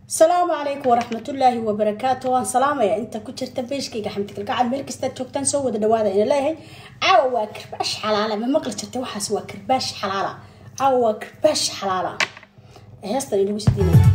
asalaamu calaykum waraxmatullaahi wabarakaatu waan salaamaya inta ku jirta beeshkayga xamdigalgacal meel kastaad joogtaan soo wada dhawaada ina leeyahay caawa waa karbaash xalaala ma maqli jirtay waxaas waa karbaash xalaala caawa waa karbaash xalaala heestan inagu sidiinaya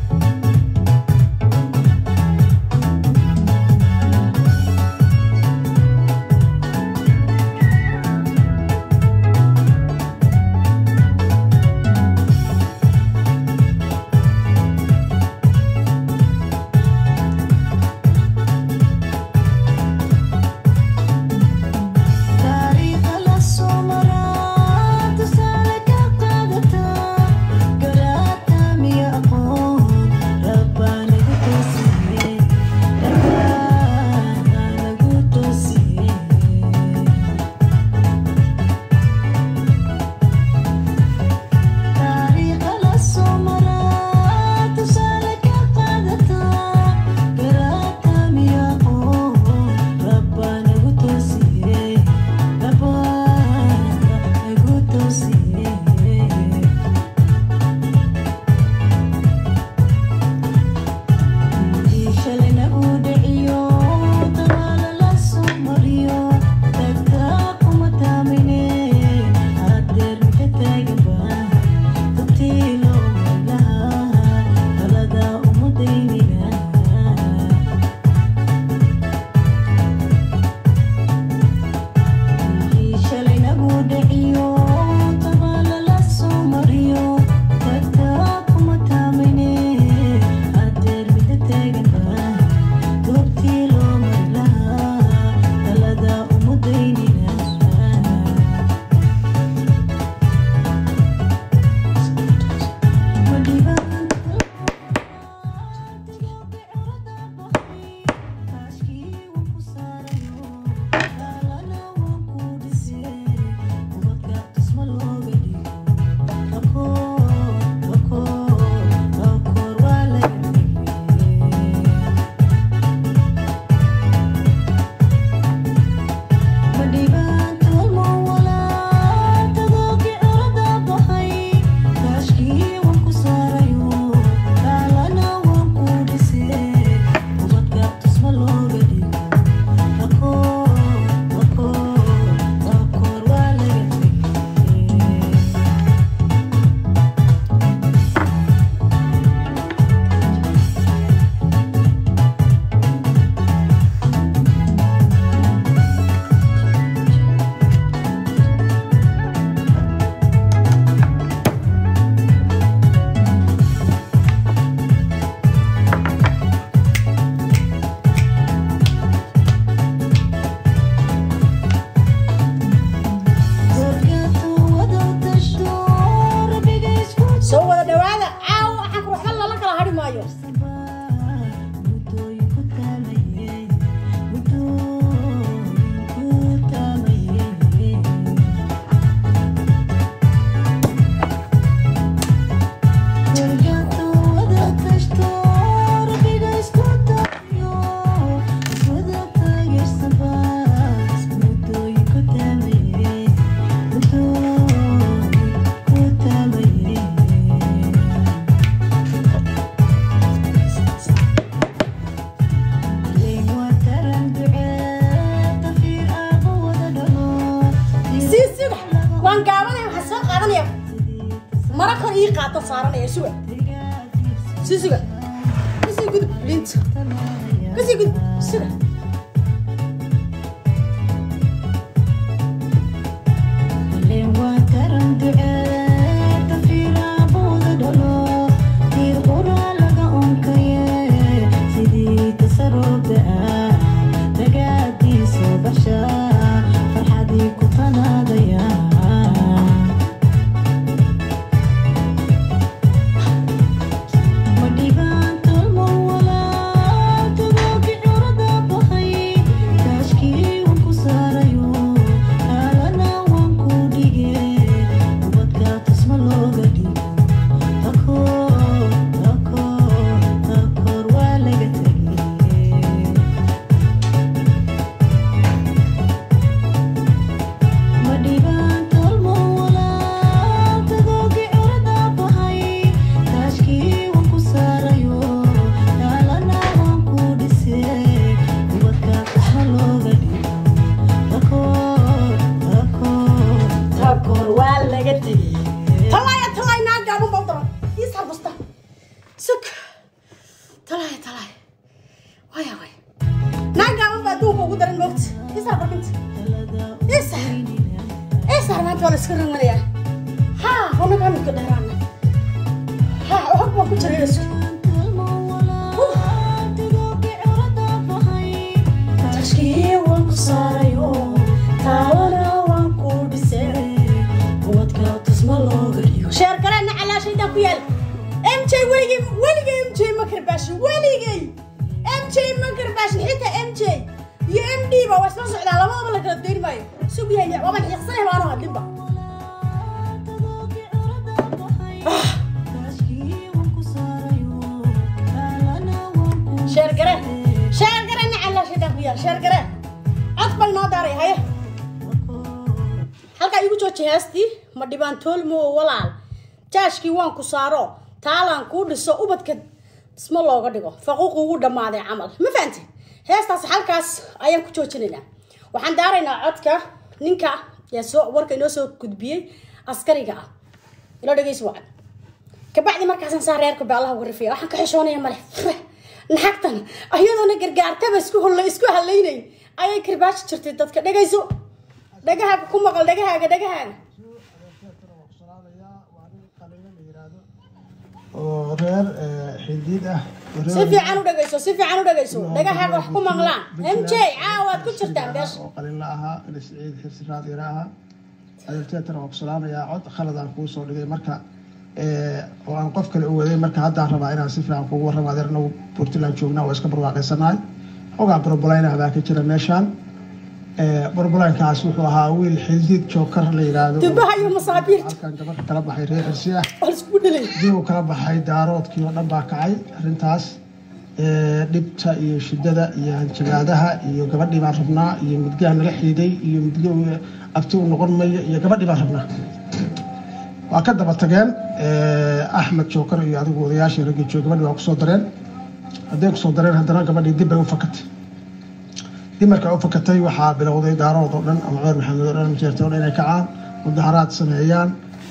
Kaashkii waan ku saarayo, kaalana waan ku dhigay, ubadka sug talaay talaay waya way naagaaban baa adduunka ugu daran moogta isaar barkinta isaar isaar maanta waa la iska ranganayaa ha wanagaa midka dheeraana ha hog baan ku jiray isku tashkii waan ku saarayo taalana waan ku dhisay ubadka tusma looga dhigo sheer gareenna calaashaydaa ku yaal mj weligay weligay mj ma karbaashin weligay mj ma karbaashin xitaa mj iyo md ba waa isla socdaa labadaba la kala dayn maayo sug yahay waban xiiqsanay maanu hadlinba sheer gareen sheer gareenna calaashaydaa ku yaal sheer gareen cod bal noo daaray haye halkaa igu jooji heestii ma dhibaan toolmo walaal jaashkii waan ku saaro taalaan kuu dhiso ubadka isma looga dhigo faquuq ugu dhammaaday camal ma fahanti heestaas halkaas ayaan ku joojinaynaa waxaan daaraynaa codka ninka yaa soo warka inoo soo gudbiyey askariga ah ilo dhegeysi wacan kabacdi markaasan saa reerka baalaha uga rifaya waxaan ka xishoonaya male naxagtan ayadoona gargaartaba isku holla isku halaynayn ayay karbaashi jirtay dadka dhegayso dhagahaaga ku maqal dhagahaaga dhagahaaga oo reer xidiid ah si fiican u dhagayso si fiican u dhagayso dhagahaaga wax ku maqlaan mj caawaad ku jirtaan beesha oo qalinla ahaa ina siciid xirsi raadira ahaa adeerteetana waa ku salaamayaa cod khaladaan kuu soo dhigay marka oo aan qof kale u waday marka haddaan rabaa inaan si fiican kugu warramo adeer nagu puntland joognaa waa iska barwaaqaysanahay xogaa burbulayna baa ka jira meeshaan burbulankaas wuxuu ahaa wiil xildiid jookar la yidhaahdo dubaha iyo masaabiirta halkan gabadha kala baxay reer xirsi ah waa laiskugu dhalay dib uu kala baxay daaroodkii oo dhan baa kacay arrintaas dhibta iyo shidada iyo hanjabaadaha iyo gabadhii baan rabnaa iyo midgaha nala xiiday iyo midga abti u noqon maya iyo gabadhii baan rabnaa waa ka daba tageen axmed jookar iyo adigu odayaashii raggii joog gabadhii waa kusoo dareen hadday kusoo dareen haddana gabadhii dib bay u fakatay dib markaa u fakatay waxaa bilowday daarood oo dhan ama cumar maxamed oo dhan majeerta oo dhan inay kacaan mudaharaad sameeyaan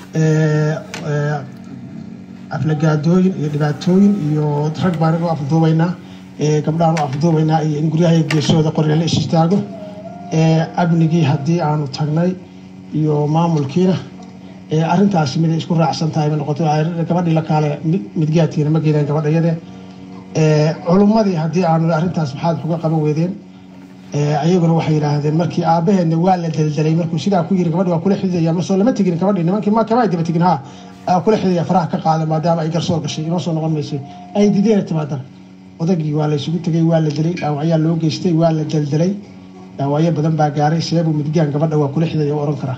aflagaadooyin iyo dhibaatooyin iyo rag baan u afduubaynaa gabdhahan u afduubaynaa iyo in guryaha geesooda qorya la is istaago amnigii haddii aanu tagnay iyo maamulkiina arrintaasi miday isku raacsan tahay bay noqotay gabadhii la kaale midgaadkiina ma geedaan gabadha iyade culummadii haddii aanu arrintaas maxaad uga qaban weydeen ayaguna waxay yidhaahdeen markii aabaheedna waa la daldalay markuu sidaa ku yiri gabadhi waa kula xididaya masoo lama tegin gabadhii nimankii ma kama ay daba tegin ha kula xididaya faraha ka qaada maadaama ay garsoor gashay inoo soo noqon maysay ay dideena timaadana odagii waa la isugu tegay waa la dilay dhaawacyaa loo geystay waa la daldalay dhaawacyo badan baa gaaray seebuu midgaan gabadha waa kula xididaya u oran karaa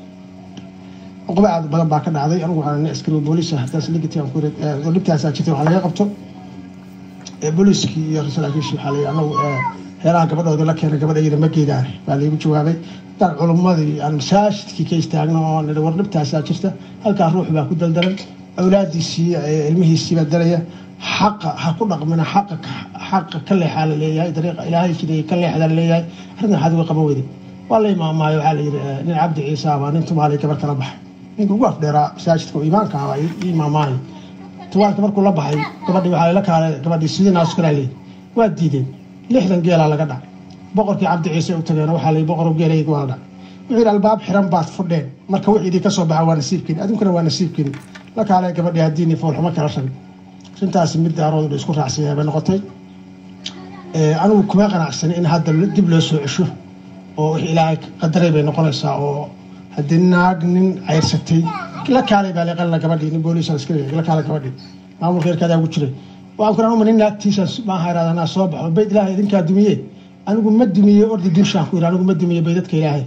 cuquba aad badan baa ka dhacday anigu waxaan nin askari booliis ah haddaas ligati aan ku dhibtaasaa jirtay waxaa laga qabto booliiskii iyo saraakiishii waxaa la anagu heeraha gabadhoodii la keenay gabadha iyada ma geedaan baa laygu jawaabay daan culummadii aan masaajidkii ka istaagno oo nidhi war dhibtaasaa jirta halkaa ruux baa ku daldalan awlaadiisii ilmihiisii baa dalaya xaqa ha ku dhaqmina xaqa xaqa ka leexaa la leeyahay dariiqa ilaahay jiday ka leexdaa la leeyahay arrintan waxaad uga qaban weyday waa la imaamaayo waxaa la yidhi nin cabdi ciise ah baa nin tumaalay gabar kala baxay ninka ugu afdheeraa masaajidka oo imaanka ah baa ii imaamaayo tuwaalka markuu la baxay gabadhii waxaa la kaalay gabadhii sidii naas kalaa leeyahay waa diideen lixdan geelaa laga dhac boqorkii cabdi ciise u tageen waxaa la boqor geelayga waa la dhac wuxuu yidhi albaab xiran baad fudheen marka wix idii ka soo baxa waa nasiibkeeni adinkuna waa nasiibkeeni la kaalay gabadhii haddiini foolxumo kala rabin arrintaasi mid daaroodu isku raacsanyahay bay noqotay anigu kuma qanacsani in hadda dib loo soo cesho oo wix ilaahay qadaray bay noqonaysaa oo haddii naag nin cayrsatay la kaalay baa leeqalna gabadhii nin booliis iska la kaalay gabadhii maamulka reerkaadaa ugu jiray waxaan ku rauma nin naagtiisa maaha iraada anaa soo baxo bayd ilaahay idinkaa dumiye anigu ma dumiye ordi dunshaan ku yidhi anigu ma dumiye baydadka ilaahay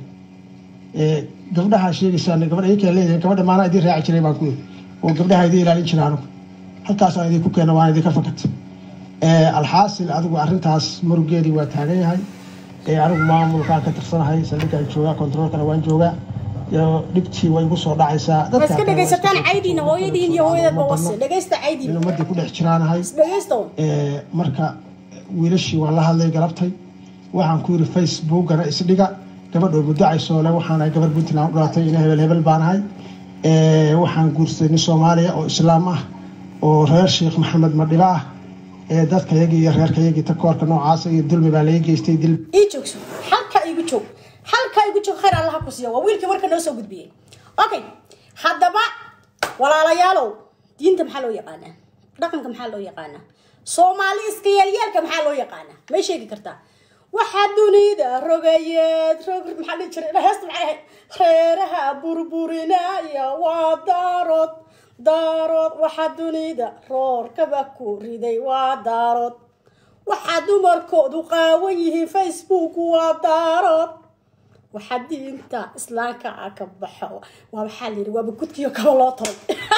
gabdhaha sheegaysaan gabadha iyakaa leedahay gabadha maanaa idin raaci jiray baan ku yidhi oo gabdhaha idin ilaalin jira anigu halkaasaan idinku keena waan idinka fakatay alxaasil adigu arrintaas murugeedii waa taagan yahay anigu maamulkaan ka tirsanahay saldhigaan joogaa kontaroolkana waan joogaa dhibtii way igu soo dhacaysaa ma iska dhegaysataan caydiina hooyadiin iyo hooyadadba wase dhegaysta in caydiin ummadii ku dhex jiraanahay dhegaysta un marka wiilashii waan la hadlay galabtay waxaan ku yidhi facebookana isdhiga gabadhoo muddacaysoo le waxaan ahay gabar puntland u dhalatay ina hebel hebel baan ahay waxaan guursaday nin soomaaliya oo islaam ah oo reer sheekh maxamed madhiba ah ee dadkayagii iyo reerkayagii takoorka noocaasa iyo dulmi baa laga geystay dil ii joogso halka igu joog halka igu joog khayr allaha ku siiya waa wiilkii warka noo soo gudbiyey okay haddaba walaalayaalow diinta maxaa loo yaqaanaa dhaqanka maxaa loo yaqaanaa soomaali iska yeelyeelka maxaa loo yaqaanaa may sheegi kartaa waxaa dunida rogayeed rog maxaa dhihi jiray heesta maxay ahayd reeraha burburinaya waa daarood daarood waxaa dunida roorkaba ku riday waa daarood waxaa dumarkoodu qaawan yihiin facebook waa daarood waxaa diinta islaamka ah ka baxo waa waxaa la yidhi waaba gudkiyo kaba loo taray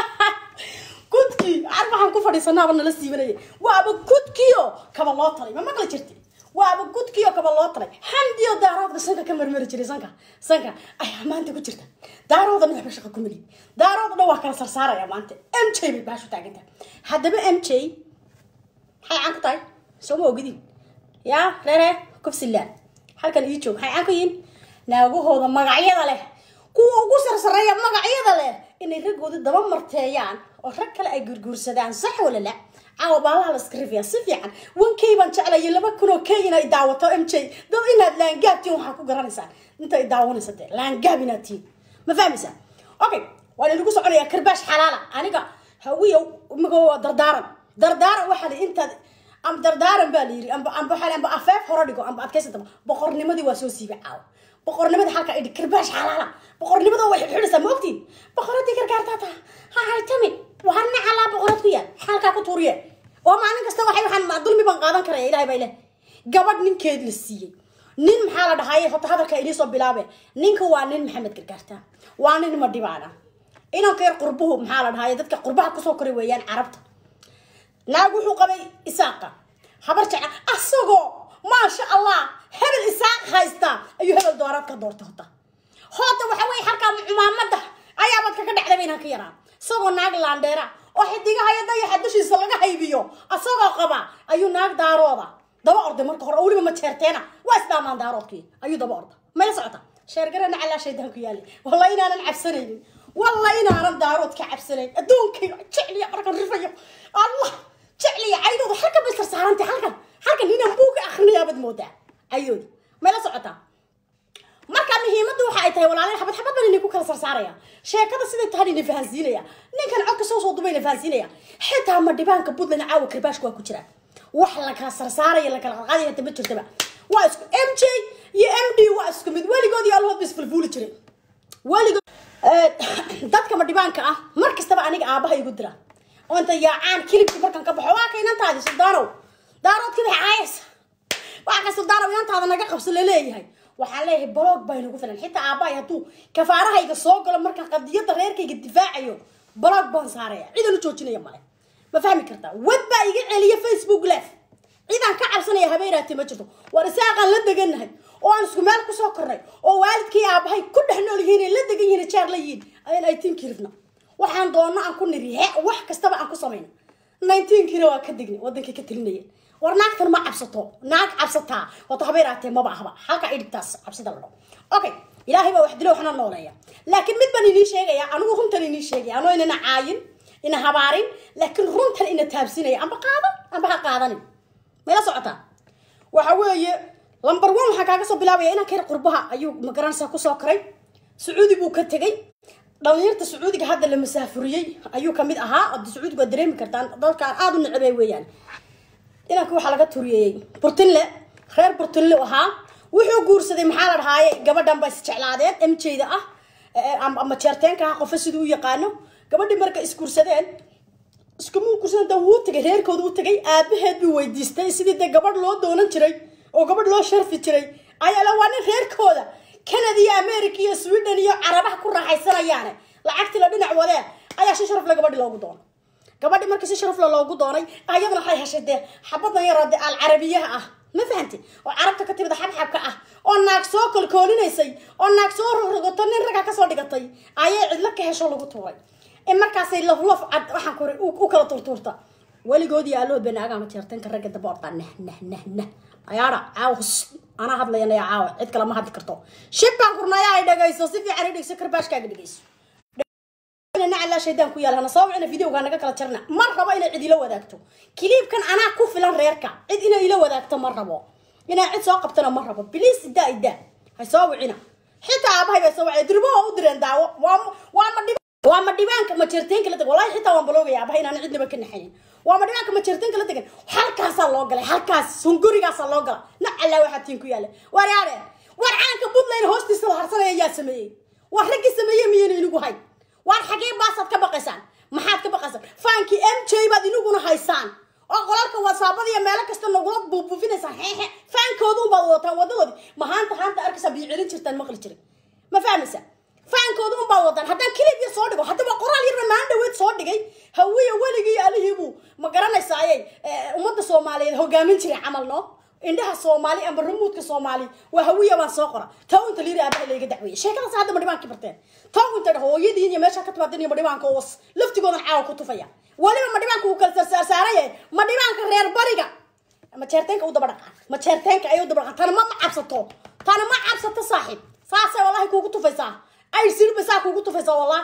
gudkii ar waxaan ku fadhiisanaaba nala siibanaya waaba gudkiyo kaba loo taray ma maqli jirti waaba gudkiyo kaba loo taray hamdiyo daaroodka sanka ka marmari jiray sanka sanka ayaa maanta ku jirta daarooda madaxba shaqa ku meli daarooda dhan waa kala sarsaaraya maanta m j bay baashu taaganta haddaba m j maxay caan ku tahay soo ma ogidin yaa reere kufsilaan halkan ii joog maxay caan ku yihin naagahooda magacyada leh kuwa ugu sarsareeya magacyada leh inay raggooda daba marteeyaan oo rag kale ay gurguursadaan sax wala la caawa baalaha la iska rifiyaa si fiican wankay baan jeclaya laba kunoo kay inay daawato m j dad inaad laangaabtiin waxaa ku garanaysaa inta ay daawanaysa dee laangaab inaad tihiin ma fahmaysaa okay waa inagu soconayaa karbaash xalaala aniga hawiya imago waa dardaaran dardaaran waxaa la intaad amba dardaaran baa la yiri amba amba waxaa amba afeef hore dhigo amba adkaysataba boqornimadii waa soo siibay caawa boqornimada halka idhi karbaash xalaala boqornimada way xidhxidhaysaa ma ogtiin boqoradii gargaartaa taa ha haytami waa nacalaa boqorad ku yaal xaalkaa ku tuuriye oo maalin kasta waxay waxaan dulmi baan qaadan karaya ilahay baa ileh gabadh ninkeed la siiyey nin maxaa la dhahaye horta hadalka inii soo bilaabe ninka waa nin maxamed gargaarta waa nin madhibaana inanka yar qurbuhu maxaa la dhahaye dadka qurbaha kusoo koray weeyaan carabta naag wuxuu qabay isaaqa habar jecel asagoo maasha allah hebel isaaq haysta ayuu hebel dooraad ka doortay hota hoota waxa weye halkaa cumaamada ayaabaad kaga dhacday ba inaan ka yaraa isagoo naag laandheera oo xidigahaya dayaxa dushiisa laga haybiyo asagoo qaba ayuu naag daarooda daba orday marka hore oo weliba ma jeerteena waa isdhaamaan daaroodkii ayuu daba orda mayla socota sheergarana calaa shaydaan ku yaali walla inaanan cabsanaynin walla inaanan daarood ka cabsanayn adduunkayga jecliya markan rifayo allah jecliya caydooda halkan bay sarsaarantay halkan halkan inaan buuga akhrinayaabad moodaa cayoodi mayla socotaa marka muhiimaddu waxa ay tahay walaalay xabad xabad baan idinku kala sarsaaraya sheekada siday tahay idin fahansiinaya ninkan codka soo soo dubayna fahansiinaya xitaa ma dhibaanka puntland caawa karbaashka waa ku jira wax la kala sarsaaraya la kala qalqaadaya hata ma jirtaba waa isku m j iyo m d waa isku mid weligood iyo allahood ba isfulfuuli jiray weligood dadka ma dhibaanka ah mar kastaba aniga aabaha igu dira oo inta yaacaan kilibkii markan ka baxo waa ka inantaadi suldaanow daaroodkii bay caayaysa waa ka suldaanow inantaada naga qabso laleeyahay waxaan leeyahay baloog baa inagu filan xitaa aabbahay hadduu kafaarahayga soo galo markaan qadiyadda reerkayga difaacayo baloog baan saaraya cidan u joojinaya male ma fahmi kartaa wad baa iga celiya facebook live cidaan ka cabsanaya habeenaati ma jirto war isaaqaan la degannahay oo aan isku meel kusoo kornay oo waalidkii aabahay ku dhex nool yihiin la degan yihiin jaar la yihiin ayaan aytiinkii rifna waxaan doonno aan ku niri he wax kastaba aan ku samayna nineteenkiina waa ka degnay wadankii ka telinaya war naagtan ma cabsato naag cabsataa wato habeenaatee maba ahba halka idhigtaas cabsida la dhaho okay ilaahay baa wax dilo waxna nooleeya laakiin mid baan inii sheegaya anigu runtan inii sheegaya anoo inana caayin ina habaarin laakiin runtan ina taabsinaya amba qaadan amba ha qaadanin mayla socotaa waxa weeye lamber one waxaa kaaga soo bilaabaya inaan kayr qurbaha ayuu magaranaysaa kusoo koray sacuudi buu ka tegay dhalinyarta sacuudiga hadda la masaafuriyey ayuu kamid ahaa ad sacuudiga waa dareemi kartaan dadkaan aada u necbay weeyaan inanka waxaa laga turiyeeyey burtinle reer burtinle ahaa wuxuu guursaday maxaa la dhahaaye gabadhan ba isjeclaadeen m jda ah ama jeerteenka ah qofa siduu u yaqaano gabadhii marka isguursadeen iskumuu guursadan da wuu tagay reerkooda u tagay aabaheed buu weydiistay sidii dee gabadh loo doonan jiray oo gabadh loo sharfi jiray ayaa la waa nin reerkooda canada iyo america iyo sweden iyo carabaha ku raaxaysanayaane lacagtii la dhinac wadeen ayaa si sharafle gabadhi loogu doonay gabadhi markii si sharafle loogu doonay ayadana waxay heshay dee xabadan yaroo dee alcarabiyaha ah ma fahanti oo carabta ka timid xabxabka ah oo naag soo kolkoolinaysay oo naag soo rogrogato nin ragga kasoo dhigatay ayay cidlo ka hesho lagu tuuray in markaasay laflaf cad waxaan kuri u kala turtuurta weligood iyo alood bay naagaama jeertanka ragga daba ordaa nah nah nah nah ayaadha caawa anaa hadlayanaya caawa cid kale ma hadli karto shibkaan kurnayaa ay dhegayso si fiican i dhegso karbaashkaaga dhegayso nacalaa shaydaan ku yaal hana soo wicina videoga naga kala jarna ma rabo inay cid ila wadaagto kiliibkan anaa ku filan reerka cid inay ila wadaagto ma rabo inaa cid soo qabtana ma rabo biliis idaa idaa hay soo wicina xitaa aabahay bay soo wacay durbo waa u direen daawo waa waa ma dhib waa ma dhibaanka ma jeerteenka la tag wallahi xitaa waan baloogaya aabahay inaan cidnaba ka naxanin waa ma dhibaanka ma jeerteenka la tagan halkaasaa loo galay halkaas sungurigaasaa loo gala nacalaa waxaa tiin ku yaala waryaare war caanka puntland hoostiisa la harsanaya yaa sameeyey war raggii sameeyey miyayna inigu hay waar xagee baasaad ka baqaysaan maxaad ka baqaysaan faankii m j baad iniguna haysaan oo qolalka wasaabada iyo meelo kasta nagula buubuufinaysaan xeexe faankooduun baad wadataan wadadoodii ma haanta haanta arkaysaa biyo celin jirtaan maqli jiray ma fahmaysa faankooda un baad wadaan haddaan kilib yar soo dhigo haddaba qoraal yarna maan dhaweed soo dhigay hawiya weligii alihiibuu ma garanaysaaye ummadda soomaaliyeed hogaamin jiray camal no indhaha soomaali amba rumuudka soomaali waa hawiya baan soo qora taa unta liiri aabaha layga dacweeyey sheekadaas hadda madhibaankii barteen taa unta dhaho hooyadiin iyo meesha ka timaadeen iyo madhibaanka was laftigoodan caawa ku tufaya waliba madhibaanka uu kala saarsaaraya madhibaanka reer bariga ma jeerteenka u daba dhaqaa ma jeerteenka ay u daba dhaqaa tana ma ma cabsato tana ma cabsato saaxiib saasay wallahi kuugu tufaysaa ay silbasaa kuugu tufaysaa wallah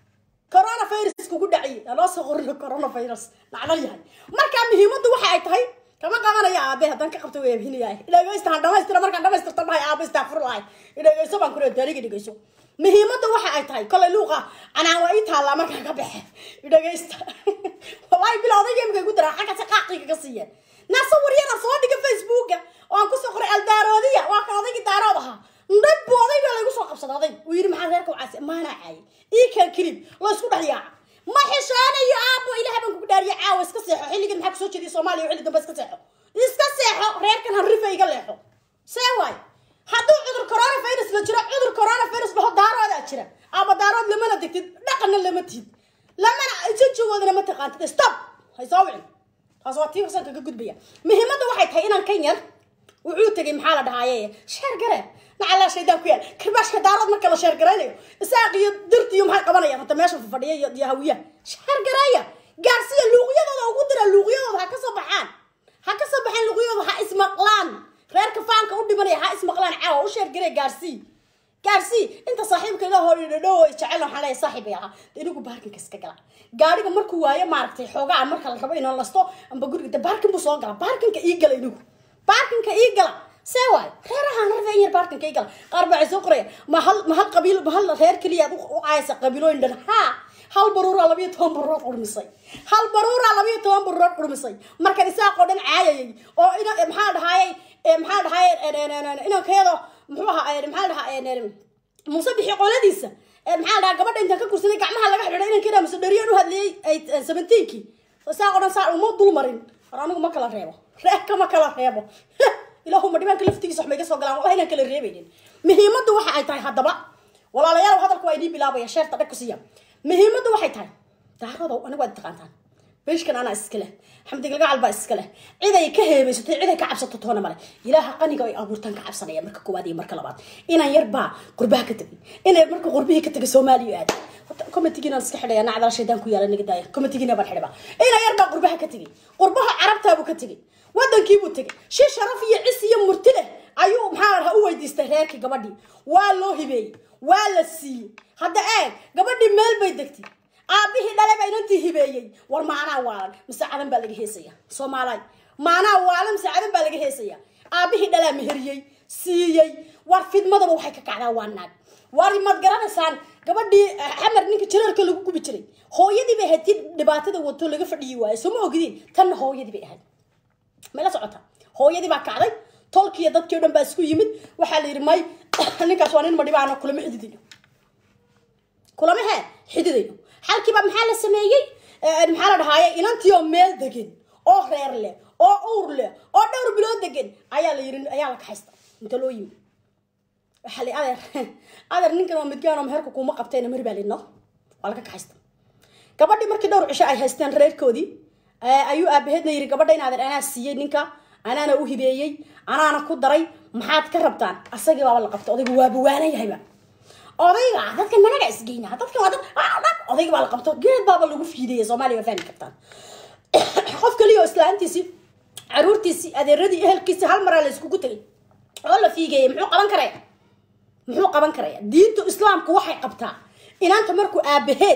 coronavirus kugu dhaciye anoo soo qorino coronavirus nacdal yahay markaa muhiimaddu waxa ay tahay kama qabanaya aabe haddaan ka qabto way abhinayahay dhegeysta han dhamaystira markaan dhamaystirta dhahay aabe istaafur lahay dhegeyso baan kule daaliga dhegeyso muhiimadda waxa ay tahay kolay luuqa canaan waa ii taallaa markaan ka baxe dhegeysta wallahi bila odayga imika igu daraa xagga si qaaqiga ka siiyeen naasa waryada soo dhiga facebooka oo aan kusoo qoray aldaaroodiya waa kan odaygii daarood ahaa ndhab buu odayga laygu soo qabsada oday uu yidhi maxaa reerka wacaasi maanaa caayay ii keen kilib laysku dhex yaaca ma xishoanayo aabo ilaah baan kugu dhaariya caawa iska seexo xilligan maxaa kusoo jeediya soomaaliya xilli dambe iska seexo iska seexo reerkan hanrifa iga leexo see waay hadduu cudur coronavirus la jiro cudur coronavirus dhaho daaroodaa jira aaba daarood lamana degtid dhaqanna lama tihid lamana jajogoodana ma taqaantid stop hay soo wicin taas waa tii hosan kaga gudbaya muhiimadda waxay tahay inaan kan yar wuxuu tegay maxaa la dhahaaye sheer gare nacalaa shaydaan ku yaal kirbaashka daarood marka la sheer garaynayo isaaq iyo dirti iyo maxay qabanayaan hata meesha fadhiya iyo iyo hawiyaha sheer gareeya gaarsiya luuqyadooda ugu dira luuqyadooda ha ka soo baxaan ha ka soo baxaan luuqyadooda ha ismaqlaan reerka faanka u dhimanaya ha ismaqlaan caawa u sheer garee gaarsii gaarsii inta saaxiibka ila hor dhadhow jecel waxaan leeyahay saaxiib ay ahaa inigu baarkinka iska gala gaariga markuu waayo maaragtay xoogaa marka la rabo inaan lasto amba guriga de baarkin buu soo gala baarkinka ii gala inigu baarkinka ii gala see waay reerahaan rarda yar baarkinka ii gala qaar baa soo qoraya ma hal ma hal qabiil ma hal reer keliya aad u caaysa qabiilooyin dhan haa hal baruuraa labayo toban baruurood qurmisay hal baruuraa labayo toban baruurood qurmisay markan isaaqoo dhan caayayay oo ina maxaa dhahaayay maxaa dhahaayay inankayado muxuu ahaa maxaa dhahaa muuse bixi qoladiisa maxaa dhahaa gabadha intaan ka kursaday gacmaha laga xidhay inankeeda muse dhariyaan u hadlayay seventeenkii isaaqoo dhan saa uma dul marin war anigu ma kala reebo reerka ma kala reebo ilaahuma dhibaanka laftigiisa wax mayga soo galaan wallahi inaan kala reebaynin muhiimaddu waxa ay tahay haddaba walaalayaal hadalku waa idiin bilaabaya sheerta dhag ku siiya muhiimaddu waxay tahay daarodow anigu waad taqaantaan beeshkan anaa iska leh xamdigalgacal baa iska leh ciday ka heebaysatay ciday ka cabsato toona male ilaaha qaniga ay abuurtaan ka cabsanaya marka koowaad iyo marka labaad inaan yar baa qurbaha ka tegay inay marka qurbihii ka tegay soomaaliya aad comitigiinaan iska xidhaya nacdala shaydaan ku yaala naga daaya comitigiina baan xidhaba inaan yar baa qurbaha ka tegay qurbaha carabtaabuu ka tegay wadankiibuu tegay shi sharaf iyo cis iyo murti leh ayuu maxaa lahaa u weydiistay reerkii gabadhii waa loo hibeeyey waa la siiyey hadda eeg gabadhii meel bay degtay aabihii dhale baa inantii hibeeyey war maanaa waalan mise cadan baa laga heesaya soomaaliy maanaa waalan mise cadan baa laga heesaya aabihii dhalaa meheriyey siiyey war fidmadaba waxay ka kacdaa waa naag war maad garanaysaan gabadhii xamar ninka jiraarka lagu gubi jiray hooyadii bay ahayd tii dhibaatada wato laga fadhiyi waayo soo ma ogdiin tanna hooyadii bay ahayd may la socota hooyadii baa kacday tolkiiyo dadkii o dhan baa isku yimid waxaa la yidhi may ninkaas waa nin madhibaano kulama xididayno kulama hee xididayno xalkiiba maxaa la sameeyey maxaa la dhahaaye inantii oo meel degan oo reer leh oo uur leh oo dhowr bilood degan ayaa la yiri ayaa la kaxaysta inta loo yimi waxaa la adeer adeer ninkan waa midgaan oo meherka kuuma qabteena mari baa lidno waa laga kaxaysta gabadhii markii dhowr cisho ay haysteen reerkoodii ayuu aabaheedna yiri gabadha in adeer anaa siiyey ninka anaana u hibeeyey anaana ku daray maxaad ka rabtaan asagii baaba la qabta odaygu waaba waanan yahayba odayga dadka managa isgeyna dadka waa dad odayga baa la qabto geed baaba lagu fiidaya soomaaliya waa fahmi kartaan qof kaliya oo islaantiisii caruurtiisii adeeradii ehelkiisii hal maraa la iskugu tegay oo la fiigeeyay muxuu qaban karaya muxuu qaban karaya diinta islaamku waxay qabtaa inaanta markuu aabaheed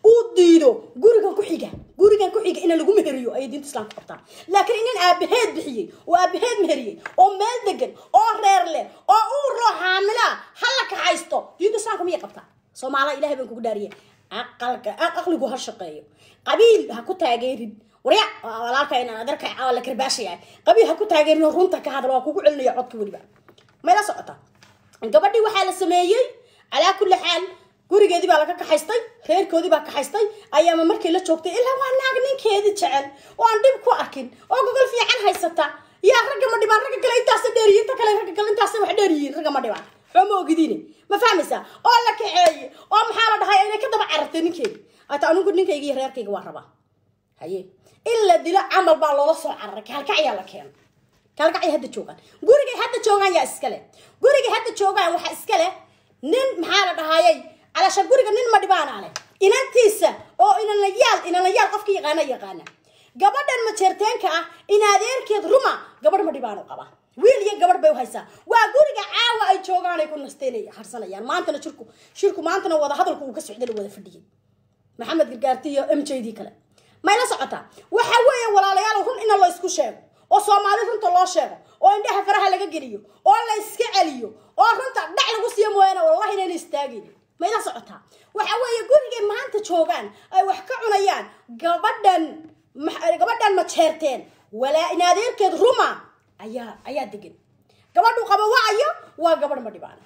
uu diido gurigan ku xiga gurigan ku xiga in lagu meheriyo ayay diinta islaamka qabtaa laakiin inan aabaheed bixiyey oo aabaheed meheriyey oo meel degan oo reer leh oo uur loo xaamila hala kaxaysto diinta islaamka miyay qabtaa soomaaliya ilahay baan kugu dhaariye aqalka aqligu ha shaqeeyo qabiil ha ku taageerin warya walaalka inaan adarka caawa la karbaashaya qabiil ha ku taageerin oo runta ka hadal waa kugu celinaya codka weliba mayla socota gabadhii waxaa la sameeyey calaa kulli xaal gurigeedii baa laga kaxaystay reerkoodii baa kaxaystay ayaama markii la joogtay ilaa waa naag ninkeedii jecel oo aan dhib ku arkin oo gogol fiican haysata yaa ragga ma dhibaan ragga kale intaasa dheeriyiin inta kale ragga kale intaasa wax dheeriyiin ragga ma dhibaan xoo ma ogidiine ma fahmaysaa oo la kaxeeye oo maxaa la dhahay inay ka daba carartay ninkeedi ata anigu ninkayga iyo reerkayga waa rabaa haye in la dilo camal baa loola soo cararay kaalkacyaa la keeno kaalkacya hadda joogaan gurigay hadda joogaan yaa iskale gurigay hadda joogaan waxaa iskale nin maxaa la dhahayay calasha guriga nin ma dhibaana leh inantiisa oo inanayaal inanayaal qofka yaqaana yaqaana gabadhan majeerteenka ah in adeerkeed ruma gabadh ma dhibaano qaba wiil iyo gabadh bay u haysaa waa guriga caawa ay joogaan ay ku nasteen harsanayaan maantana shirku shirku maantana wada hadalku uu ka socday la wada fadhiyay maxamed gargaarti iyo m j d kale may la socotaa waxa weeye walaalayaal run ina la isku sheego oo soomaali runta loo sheego oo indhaha faraha laga geliyo oo la iska celiyo oo runta dhac lagu siiyo mooyaane wallahi inayna istaagin may la socotaa waxa weeye gurigay maanta joogaan ay wax ka cunayaan gabadhan gabadhan ma jeerteen walaa in adeerkeed ruma ayaa ayaa degan gabadhu qaba wacayo waa gabadh ma dhibaana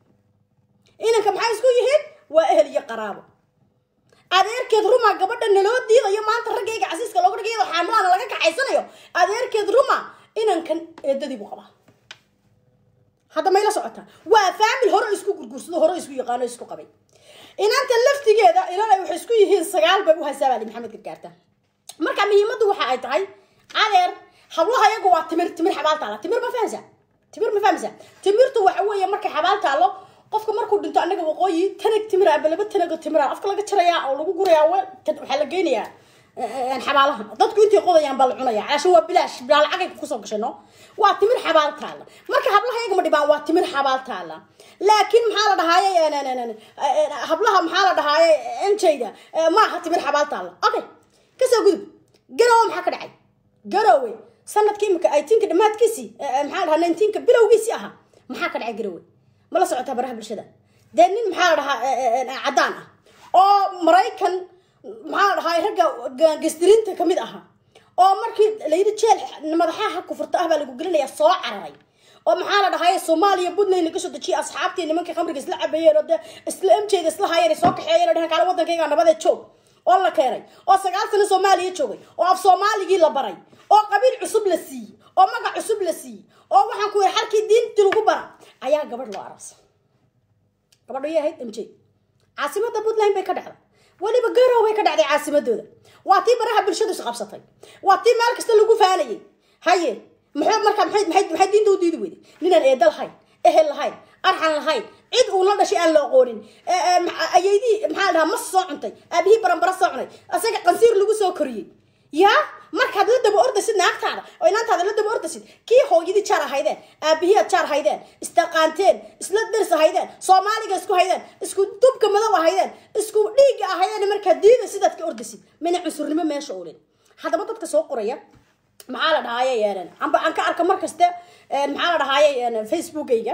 inanka maxay isku yihiin waa ehel iyo qaraabo adeerkeed ruma gabadha naloo diidayo maanta raggayga casiiska looga dhigay xaamilana laga kaxaysanayo adeerkeed ruma inankan eedadii buu qabaa hadda mayla socotaa waa faamil hore isku gurgursado hore isku yaqaano isku qabay inanta laftigeeda ilaa waxay isku yihiin sagaal bay u haysaa baali maxamed gargaarta marka muhiimaddu waxa ay tahay adeer hablaha iyagu waa timir timir xabaal taala timir ma fahamsa timir ma fahamsa timirtu waxa weeye markay xabaal taalo qofka markuu dhinto anaga waqooyi tanag timira aba laba tanago timira afka laga jarayaa oo lagu gurayaa waxaa la geynayaa xabaalaha dadku intay qodayaan baa la cunaya calaashan waa bilaash bilaa lacagay kusoo gashay no waa timir xabaal taala marka hablaha iyaga ma dhibaan waa timir xabaal taala laakiin maxaa la dhahaaye hablaha maxaa la dhahaaye enjayda ma aha timir xabaal taala okay kasoo gudub garowe maxaa ka dhacay garowe sanadka imika eightiinka dhamaadkiisii maxaa dhahaa nineteenka bilowgiisii ahaa maxaa ka dhacay garowe ma la socotaa baraha bulshada dee nin maxaa la dhahaa caddaan ah oo maraykan maxaa la dhahaa ragga gaangastiriinta kamid ahaa oo markii layidhi jeel madaxaha kufurta ah baa lagu gelinayaa soo cararay oo maxaa la dhahaye soomaaliya puntland laga soo dejiyay asxaabtii nimankii khamriga isla cabeeyeen oo dee isla mjda isla hayeen soo kaxeeyeen oo dhehen kaale waddankayga nabadee joog oo la keenay oo sagaal sano soomaaliya joogay oo af soomaaligii la baray oo qabiil cusub la siiyey oo magac cusub la siiyey oo waxaan ku yidhi xalkii diintii lagu bara ayaa gabadh loo arasa gabadho yay ahayd m j caasimada puntland bay ka dhacday weliba garow bay ka dhacday caasimadooda waa tii baraha bulshadu is qabsatay waa tii meel kasta lagu faanayay haye muxuu markaa maxay maxay maxay diinta u diidi weyday ninaan eeda lahayn ehel lahayn arxan lahayn cid uu la dhashay aan la aqoonin ayaydii maxaa la dhahaa mas soo cuntay aabihii baranbara soo cunay asaga qansiir lagu soo koriyey yaa markaad la daba ordasid naagtaada oo inaantaada la daba ordasid kii hooyadii jaar ahaydeen aabihii aad jaar ahaydeen istaqaanteen isla daris ahaydeen soomaaliga isku haydeen isku dubka madow ahaydeen isku dhiigga ahaydeen markaad diida sidaad ka ordasid mina cunsurnimo meesha olin haddaba dadka soo qoraya maxaa la dhahaaye amba aan ka arka mar kaste maxaa la dhahaaye facebookayga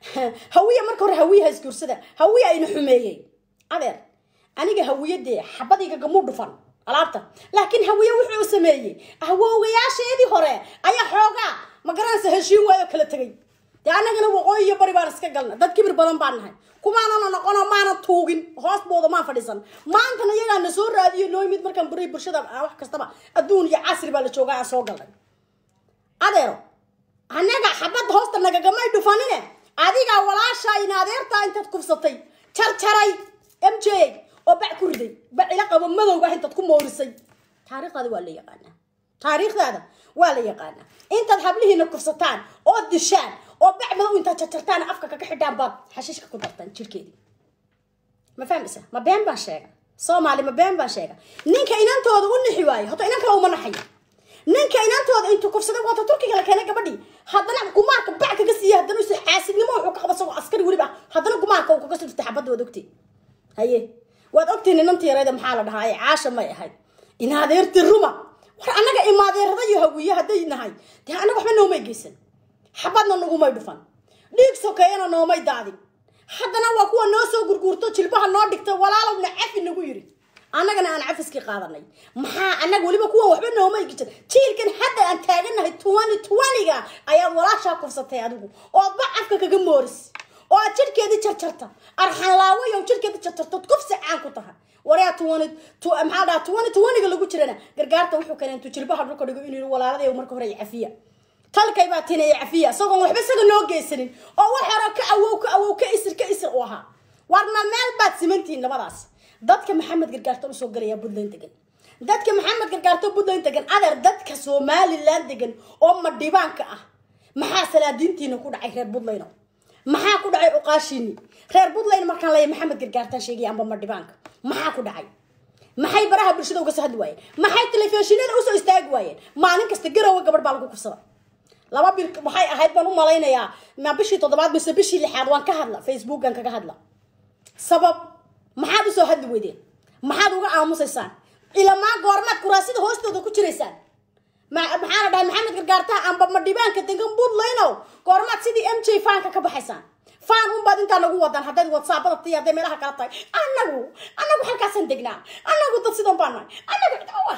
hawiya marka hore hawiyaha isguursada hawiya ayna xumeeyey adeer aniga hawiyadee xabadiga gamu dhufan alaabta laakiin hawiye wuxuu sameeyey awoogayaasheedii hore ayaa xoogaa ma garanaysa heshiin waayo kala tegay dee annagana waqooyi iyo bari baan iska galna dad kibir badan baan nahay kumaanana noqono maana tuugin hoosbooda maan fadhiisan maantana iyagaa na soo raadiyo noo yimid markaan buray bulshada wax kastaba adduun iyo casri baa la joogaa aan soo galnay adeero annaga xabadda hoosta nagagamay dhufanine adigaa walaasha in adeertaa intaad kufsatay jarjaray m j oo bac ku riday bacila qabo madowga ah intaad ku moorisay taariikhdaada waa la yaqaanaa taariikhdaada waa la yaqaanaa intaad hablihiina kufsataan oo dishaan oo bac madow intaad jarjartaan afka kaga xidhaan baad xashiishka ku dartaan jirkeedii ma fahmaysa ma been baan sheega soomaali ma been baan sheega ninka inantooda u nixi waayo horta inan kale uma naxayo ninka inantooda intuu kufsaday waata turkiga la keenay gabadhii haddana gumaarka bac kaga siiya haddana is xaasidnimo wuxuu ka qaba isagoo askari weliba haddana gumaarka uu kaga soo dhirtay xabadda waad ogtay haye waad ogtihiin inantii yarayda maxaa la dhahaa caasha may ahayd inaadeerti ruma war annaga imaadeerada iyo hawiye hadday nahay dee annaga waxba noomay geysan xabadna nagumay dhufan dhiig sokeeyana noomay daadin haddana waa kuwa noo soo gurguurto jilbaha noo dhigta walaalowna cafi nagu yiri annagana aan cafiskii qaadanay maxaa annaga weliba kuwan waxba noomay gejin jiilkan hadda aan taaganahay tuwani tuwaniga ayaad walaashaa kufsatay adigu oodba cafka kaga mooris oo aad jidhkeedii jarjarta arxanlaawayow jidhkeedii jarjartood kufsi caan ku tahay waryaa tuwani maxaa dhaha tuwani tuwaniga lagu jirana gargaarta wuxuu keenay intuu jilbaha dhulka dhigo inuu yiri walaaladayow marka hore cafiya talkay baa tinaya cafiya isagoon waxba isaga noo geysanin oo wax hore ka awow ka awow ka isir ka isir u ahaa warna meel baad simantihiin labadaas dadka maxamed gargaarto usoo galaya puntland degan dadka maxamed gargaarto puntland degan adeer dadka somaliland degan oo madhibaanka ah maxaa salaadiintiina ku dhacay reer puntland maxaa ku dhacay cuqaashiini reer puntland markaan leeyahay maxamed gargaartaan sheegaya amba madhibaanka maxaa ku dhacay maxay baraha bulshada uga soo hadli waayeen maxay telefishinada usoo istaagi waayeen maalin kasta garowa gabadh baa lagu kufsada laba bil waxay ahayd baan u malaynayaa ma bishii toddobaad mise bishii lixaad waan ka hadla facebookan kaga hadla sabab maxaad usoo hadli weydeen maxaad uga aamusaysaan ilamaa goormaad kuraasida hoostooda ku jiraysaan maxaa la dhahay maxamed gargaartaha amba madhibaanka degan puntlandow goormaad sidii m j faanka ka baxaysaan faan unbaad intaa nagu wadan haddayd whatsappada ti hadday meelaha kala tahay annagu annagu halkaasaan degnaa annagu dad sidan baan nahay annagu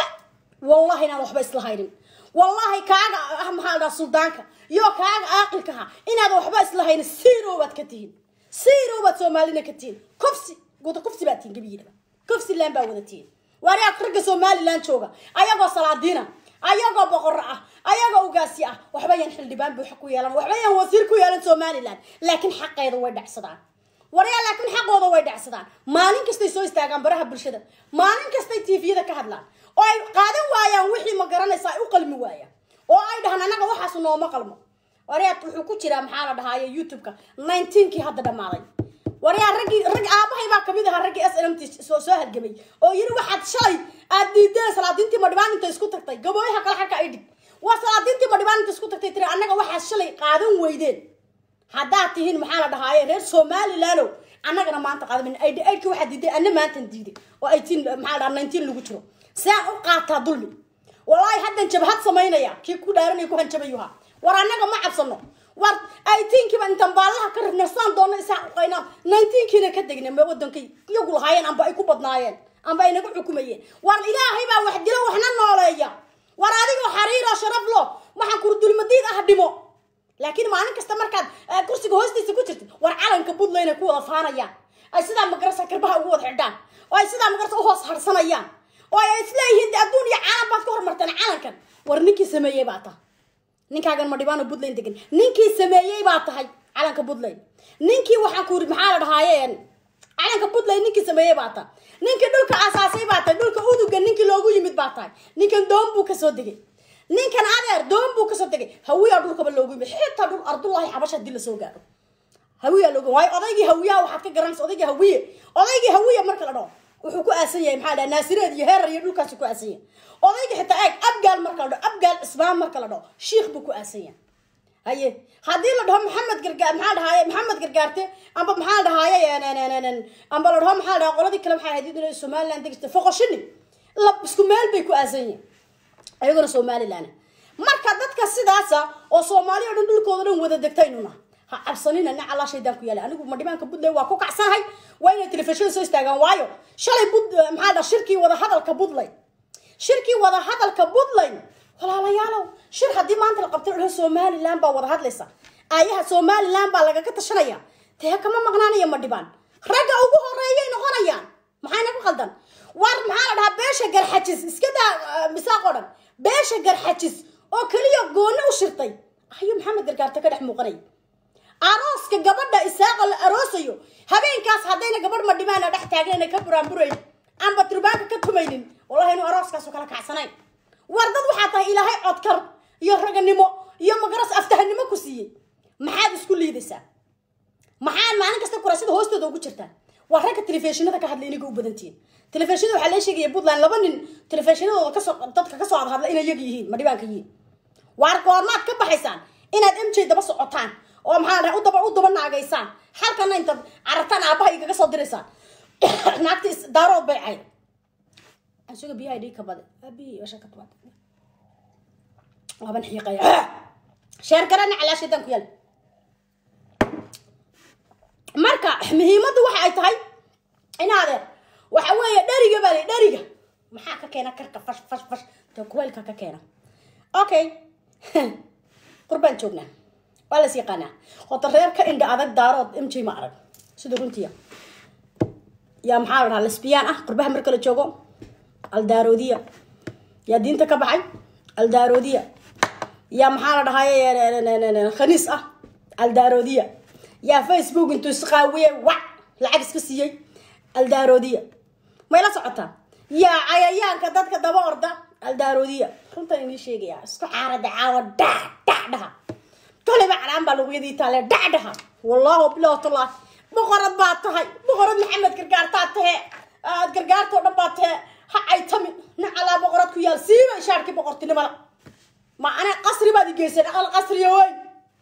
wallahi inaan waxba isla haynin wallahi kaaga ah maxaa la dhaha suldaanka iyo kaaga aaqilkaha inaad waxba isla haynin zero baad ka tihiin zero baad soomaalina ka tihiin kofsi guda kofsi baad tihiin gabiyiidaba kofsi laan baa wada tihiin waariyaa ragga somaliland jooga ayagoo salaadiina ayagoo boqorro ah ayagoo ugaasi ah waxba yaan xildhibaan buuxa ku yeelan waxba yaan wasiir ku yeelan somaliland laakiin xaqeeda way dhacsadaan waryaa laakiin xaqooda way dhacsadaan maalin kastay soo istaagaan baraha bulshada maalin kastay tviyada ka hadlaan oo ay qaadan waayaan wixii ma garanaysa ay u qalmi waayaan oo ay dhahaan annaga waxaas nooma qalmo waryaa wuxuu ku jiraa maxaa la dhahaaye youtube-ka nineteenkii hadda dhammaaday waryaa raggii rag aabahay baa kamid ahaa raggii s n m t soo soo halgamay oo yiri waxaad shalay aad diideen salaadiintii madhibaan inta isku tagtay gabooyaha kale xalka ay dhig waa salaadiintii madhibaan inta isku tagtay tiri annaga waxaad shalay qaadan weydeen haddaad tihiin maxaa la dhahaaye reer somalilandow annagana maanta qaadamin aidhi aidhki waxaad diiday anna maantan diiday oo eighteen maxaa la dhaha nineteen lagu jiro saan u qaataa dulmi wallaahi haddan jabhad samaynaya kii ku dhaaranaya ku hanjabayuha war annaga ma cabsano war eighteenkiiba intaan baallaha ka ribna saan doona isaan uqaynaa nineteenkiina ka degna ma wadankay iyagu lahaayeen amba ay ku badnaayeen amba ay naga xukumayeen war ilaahay baa wax dilo waxna nooleeya war adigoo xariiroo sharaf lo waxaan kuru dulmadiid ah dhimo laakiin maalin kasta markaad kursiga hoostiisa ku jirtid war calanka puntland ay ku wada faanayaan ay sidaa magarasa karbaha ugu wada xidhaan oo ay sidaa magarasa uhoos harsanayaan oo ay isleeyihiin adduun iyo caalam baad ka hormarteen calankan war ninkii sameeyey baa tahay ninkaagan madhibaano puntland degan ninkii sameeyey baa tahay calanka puntland ninkii waxaan ku yiri maxaa la dhahaaye calanka puntland ninkii sameeyey baa tahay ninkii dhulka asaasay baa tahay dhulka uduga ninkii loogu yimid baa tahay ninkan doon buu kasoo degay ninkan adeer doon buu kasoo degay hawiyaa dhulkaba loogu yimid xitaa dhul ardullahi xabash hadii lasoo gaaro hawiyaa loogu waayo odaygii hawiyaha waxaad ka garanaysa odaygii hawiye odaygii hawiye marka la dhaho wuxuu ku aasan yahay maxaa dhaha naasireed iyo heerar iyo dhulkaasi ku aasan yahay odayga xitaa eeg abgaal marka la dhaho abgaal ismaan marka la dhaho shiikh buu ku aasan yahay haye haddii la dhaho maxamed gargaar maxaa dhahaaye maxamed gargaarte amba maxaa dhahaaye amba la dhaho maxaa dhaha qoladii kale maxay ahayd somaliland degista foqoshini la isku meel bay ku aasan yihin ayaguna somaliland marka dadka sidaasa oo soomaali o dhan dhulkooda dhan wada degtaynuna ha cabsanina nin allaa shaydaan ku yaala anigu madhibaanka puntland waa ku kacsanahay waa inay telefishinada soo istaagaan waayo shalay bud maxaa dha shirkii wada hadalka puntland shirkii wada hadalka puntland walaalayaalow shir haddii maanta la qabtay dhaho somaliland baa wada hadlaysa aayaha somaliland baa lagaga tashanaya dee kama maqnaanaya madhibaan ragga ugu horeeyay noqonayaan maxayna ku qaldan war maxaa la dhahaa beesha garxajis iska daa misaaqoo dhan beesha garxajis oo keliya gooni u shirtay ayuu maxamed gargaarta ka dhex muuqanay arooska gabadha isaaqa la aroosayo habeenkaas haddayna gabadh madhibaana dhex taagnayn ka buraanburayn amba turbaanka ka tumaynin wallahi inuu arooskaasu kala kacsanayn war dad waxaa tahay ilaahay codkar iyo raganimo iyo magaras aftahanimo ku siiyey maxaad isku liidaysaa maxaad maalin kasta kuraasida hoostooda ugu jirtaan waa ragga telefishinada ka hadlay inaga u badantihiin telefishinada waxaa lee sheegaya puntland laba nin telefishinadooda kasoo dadka kasoo hadhadla inay iyaga yihiin madhibaanka yihiin waar goormaad ka baxaysaan inaad m j daba socotaan oo maxaa dhahay udaba u daba naagaysaan halkana intaad carartaan aabaha igaga soo diraysaan naagta daarood bay cayd asuga biyaha dhig ka bada abihi washa ka tuwaad waaban xiiqaya sheer garana calaashadan ku yaal marka muhiimaddu waxa ay tahay inaadeer waxa weeye dheriga baa li dheriga maxaa ka keena karka fash fash fash ta kuleylka ka keena okay qurbaan joognaa waa las yaqaanaa hota reer ka indha adag daarood mj ma arag sida runtiya yaa maxaa la dhahaa lesbiyaan ah qurbaha marka la joogo aldaaroodiya yaa diinta ka baxay aldaaroodiya yaa maxaa la dhahay khaniis ah aldaaroodiya yaa facebook intuu isqaawiye wac lacag iska siiyey aldaaroodiya may la socotaa yaa cayayaanka dadka daba orda aldaaroodiya runtan inii sheegaya isku xaarada caawa dhac dhac dhaha kaliba calaan baa lagu yadii taale dhac dhaha wallahu bilah tallah boqorad baa tahay boqorad maxamed gargaartaa tahe aad gargaartoo dhan baa tahe ha caytami nacalaa boqorad ku yaal siiba ishaarkii boqortinimada ma ana qasri baad igeysan aqal qasriya weyn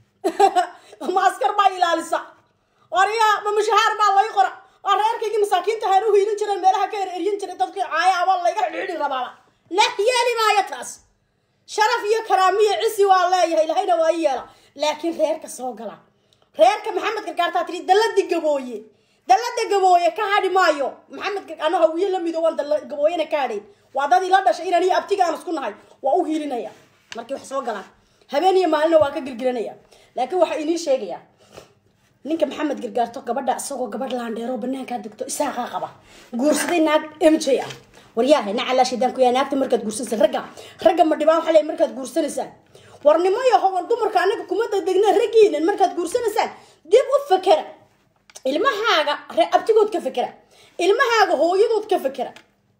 ma askar baa ilaalisa waryaa ma mushahaar baa lay qora waa reerkaygii masaakiinta haan u hiilin jireen meelaha ka er eryin jiray dadkii caaya abaa layga xidhiidhi rabaaba la yeeli maayo taas sharaf iyo karaamiyo cisi waa leeyahay ilahayna waa i yeela laakiin reerka soo gala reerka maxamed gargaartaa tiri dallada gabooye dallada gabooye ka hadhi maayo maxamed ano hawiye la mido waan dalla gabooyena ka hadhayn waa dad ila dhashay inaan iyo abtiga aan isku nahay waa u hiilinaya markii wax soo galaan habeen iyo maalina waa ka girgiranaya laakiin waxaa inii sheegayaa ninka maxamed gargaarto gabadha isagoo gabadh laandheero banaankaa degto isaaqaa qaba guursaday naag m j ah waryaahe nacalaa shaydaan ku yaa naagta markaad guursanaysa ragga ragga ma dhibaan waxaa leeyahay markaad guursanaysaan warnimo iyo hogan dumarka anaga kuma degdegna raggiinan markaad guursanaysaan dib u fakera ilmahaaga ree abtigood ka fakera ilmahaaga hooyadood ka fakera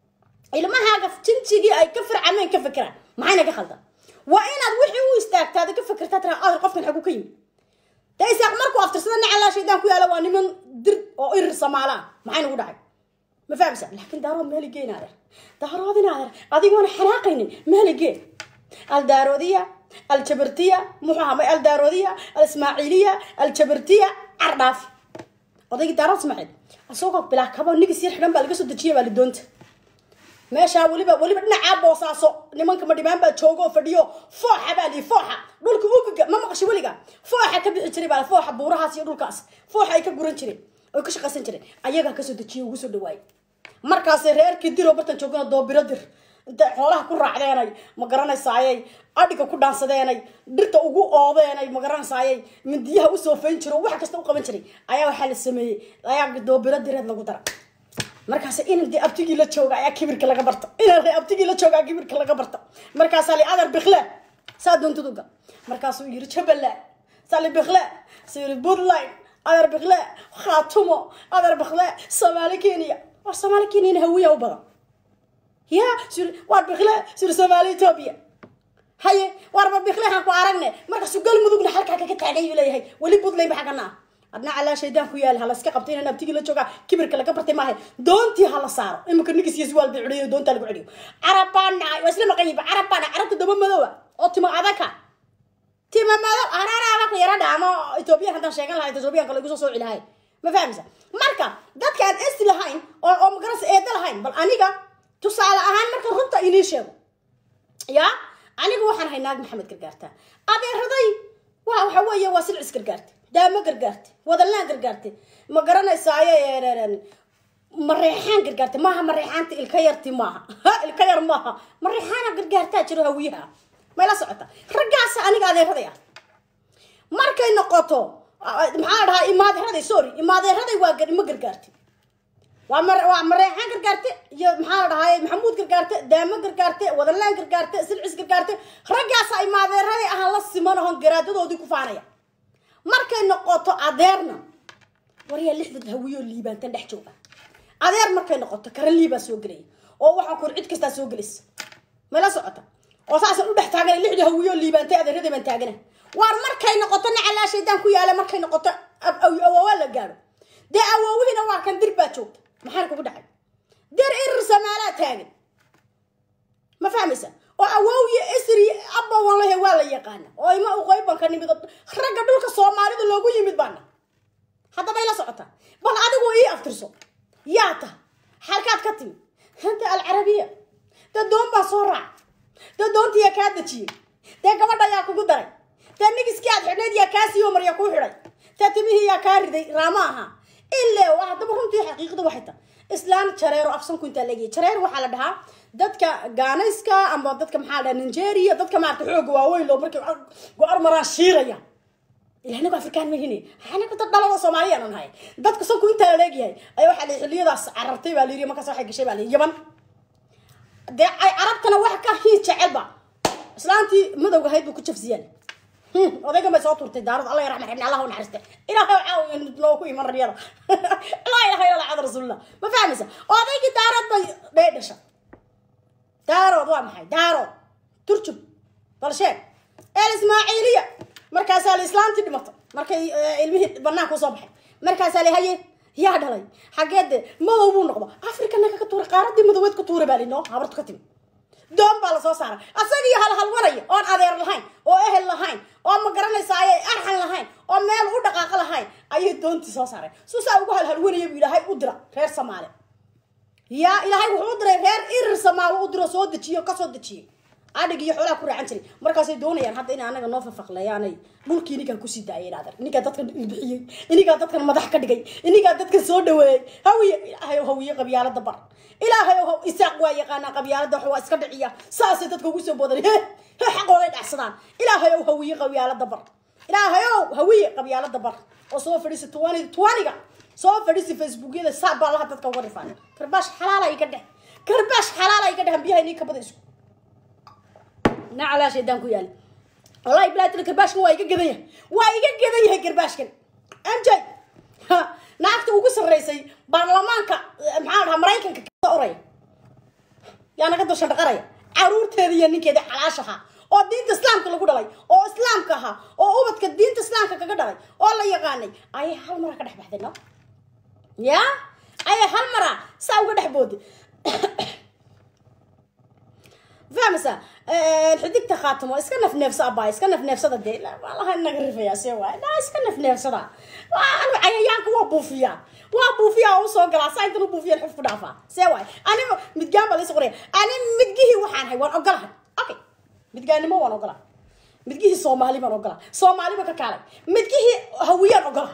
ilmahaaga jinjigii ay ka farcameen ka fakeraan maxayna ka khaldan waa inaad wixii u istaagtaada ka fakertaa tira adar qofkan xagu ka yimi de isaaq markuu aftirsada nacalaa shaydaan ku yaala waa niman dir oo irir samaalaa maxay nagu dhacay ma fahamsa laakiin daarood meeligee inaadeer daarood inaadeer adigoona xanaaqaynin meeligee aldaaroodiya aljabartiya muxuu ahaa aldaaroodiya alismaaciiliya aljabartiya cardhaafi odaygii daarood ismaaciil isagoo bilaa kabo nigis yar xidhan baa laga soo dejiyay baa lidoonta meeshaa weliba weliba dhinacaa boosaaso nimanka madhibaan baa joogo oo fadhiyo fooxa baa lii fooxa dhulka ugaga ma maqasho weliga fooxa ka bixi jiray baa fooxa buurahaas iyo dhulkaas fooxa ay ka guran jireen oy ka shaqaysan jireen ayagaa kasoo dejiye ugu soo dhawaayay markaasay reerkii diroo bartan joogana doobiro dir intay xoolaha ku raacdeenay ma garanaysaayay adhiga ku dhaansadeenay dhirta ugu oodeenay ma garanaysaayay mindiyaha usoo fayn jiro wax kasta u qaban jiray ayaa waxaa la sameeyey ayaa doobiro direed lagu dara markaas inan dee abtigii la jooga ayaa kibirka laga barta inan dee abtigii la jooga kibirka laga barta markaasaa li adar bikle saa doontid uga markaasuu yiri jabbaland sali bikle suu yiri puntland adar bikle khaatumo adar bikle soomaali kenya war soomaali kenyana hawiya u badan ya sur war bikle sur soomaali ethiopia haye warba bikle haan ku aragne markaasuu galmudugna halkaa kaga taagay uu leeyahay weli puntland ba xagana ah adna calaa shaydaan ku yaal hala iska qabta inaan abtigii la joogaa kibirka laga bartay maaha doontii hala saaro iminka nigis iyo suwaal bay cudhiyo doontaa lagu celiyo carab baa nacay waa isla maqan yihiin carab baa nacay carabta daba madowa oo timo adaka timo madow araaraaba ku yara dhaamo etoobiyan haddaan sheegan lahay etoobiyanka lagu soo sooci lahay ma fahamsa marka dadka aan esti lahayn oo oo magaras eeda lahayn bal aniga tusaale ahaan marka runta inii sheego ya aniga waxaan ahay naag maxamed gargaartaa adeeraday wa waxa weeye waa silcis gargaarta daamo gargaarte wadalaan gargaarte ma garanaysaayo mareexaan gargaarte maaha mareexaanta ilka yarti maaha ilka yar maaha mareexaana gargaartaa jiro hawiyaha may la socota raggaasa aniga adeeraday ah markay noqoto maxaa dhahaa imaadeeraday sorry imaadeeraday waa ma gargaarte waa mar waa mareexaan gargaarte iyo maxaa la dhahaay maxamuud gargaarte daamo gargaarte wadalaan gargaarte silcis gargaarte raggaasa imaadeeraday ahaan la siman ohon garaadadoodii ku faanaya markay noqoto adeerna waryaa lixdad hawiyoo liibaantan dhex jooga adeer markay noqoto kara liibaa soo gelaya oo waxaa kur cid kastaa soo gelaysa mala socota oo saasaan u dhex taagana lixda hawiyoo liibaantay adeeraday baan taagana waar markay noqoto nacalaa shaydaan ku yaala markay noqoto awoowa la gaadho dee awoowihiina waa kan dir baa joogta maxaana kugu dhacay dir irir samaalaa taagan ma fahmaysa oo awoowiyo isri abbawan lehe waa la yaqaana oo ima uqoybanka nimid ragga dhulka soomaalida loogu yimid baana haddaba ila socota bal adigu ii aftirso yaa ta xalkaad ka timi hanta alcarabiya dee doon baa soo raac dee doontiyaa kaa dejiyey dee gabadha yaa kugu daray dee nigiskii aad xidhnayd yaa kaa siiyo marya kuu xidhay dee timihii yaa kaa riday raama aha ilaa waa haddaba runtii xaqiiqada waxay tahay islaan jareero afsanku intaa leegiyay jareer waxaa la dhahaa dadka gaanayska ama dadka maxaa la dhaha nigeria dadka maarata xooga waaweyn loo markay go-ar maraan shiiraya ilahnagu afrikaan mahine anagu dad dhalada soomaaliya aan nahay dadka sanku intaa la leegyahay ayaa waxaa la xilliyadaas carartay baa la yiri markaas waxay gashay baa la yaban dee ay carabtana wax ka hii jecelba islaantii madowga ahayd buu ku jafsiyaan odaygan bay soo turtay daarad alla ya raxma xibni allah u naxariiste ilaahay caawiya noo ku iman raryada laa ilaha illa allah rasuulillah ma fahmaysa odaygii daarad bay dhee dhasha daarood waa maxay daarood turjub bal sheeg el ismaaciiliya markaasaa la islaantii dhimatay markay ilmihii banaanka usoo baxay markaasaa la haye yaa dhalay xageede madow buu noqdo africa naga ka tuura qaaradii madoweed ka tuura baa linoo habartu ka timi doon baa lasoo saaray asagii halhalwanaya oon adeer lahayn oo ehel lahayn oo ma garanaysaay arxan lahayn oo meel u dhaqaaqo lahayn ayay doontii soo saaray suusaa ugu halhalwanaya buu ilaahay u dira reer soomaali yaa ilaahay wuxuu u diray reer irir samaalo u diro soo dejiyo kasoo dejiyey adhig iyo xoolaha ku raacan jiray markaasay doonayaan hadda inay anaga noo fafaqleeyaanay dhulkii ininkaa kusii daayay adeer ininkaa dadkan ilbixiyey ininkaa dadkan madax ka dhigay ininkaa dadkan soo dhaweeyey hawiye ilaahay hawiye qabyaalada bar ilaahay isaaq waa yaqaanaa qabyaalada wax waa iska dhiciya saasay dadka ugu soo boodan he he xaqooday dhacsadaan ilaahay ow hawiye qabyaalada bar ilaahay ow hawiye qabyaalada bar oo soo fadhiisa tuwani tuwaniga soo fadhiisa facebookyada saa baa laha dadka uga dhifaan karbaash xalaala iga dheh karbaash xalaala iga dheh biyaha inii kabada isku nacalaa shaydaan ku yaala wallahi bilaatila garbaashkan waa iga gadan yahay waa iga gadan yahay garbaashkan mj naagta ugu sarreysay baarlamaanka maxaa dhahaa maraykanka ka oraya yaa naga dusha dhaqaraya caruurteeda iyo ninkeeda xalaashaha oo diinta islaamka lagu dhalay oo islaamka ahaa oo ubadka diinta islaamka kaga dhalay oo la yaqaanay ayay hal maraa ka dhex baxday no ya ayay hal maraa saa uga dhex booday fahmaysa xidigta khaatimo iska nafneefsa abaa iska nafneefsada dee walaha naga rifaya se waay na iska nafneefsada anu cayayaanka waa buufiyaa waa buufiyaa oo usoo galaa saa intan u buufiyan xuf ku dhaafaa see waay ani midgaan baa laysu qoraya ani midgihii waxaan hay waan ogolahay okay midgaanimo waan ogolaa midgihii soomaali baan ogolaa soomaaliba ka kaalay midgihii hawiyaan ogolaa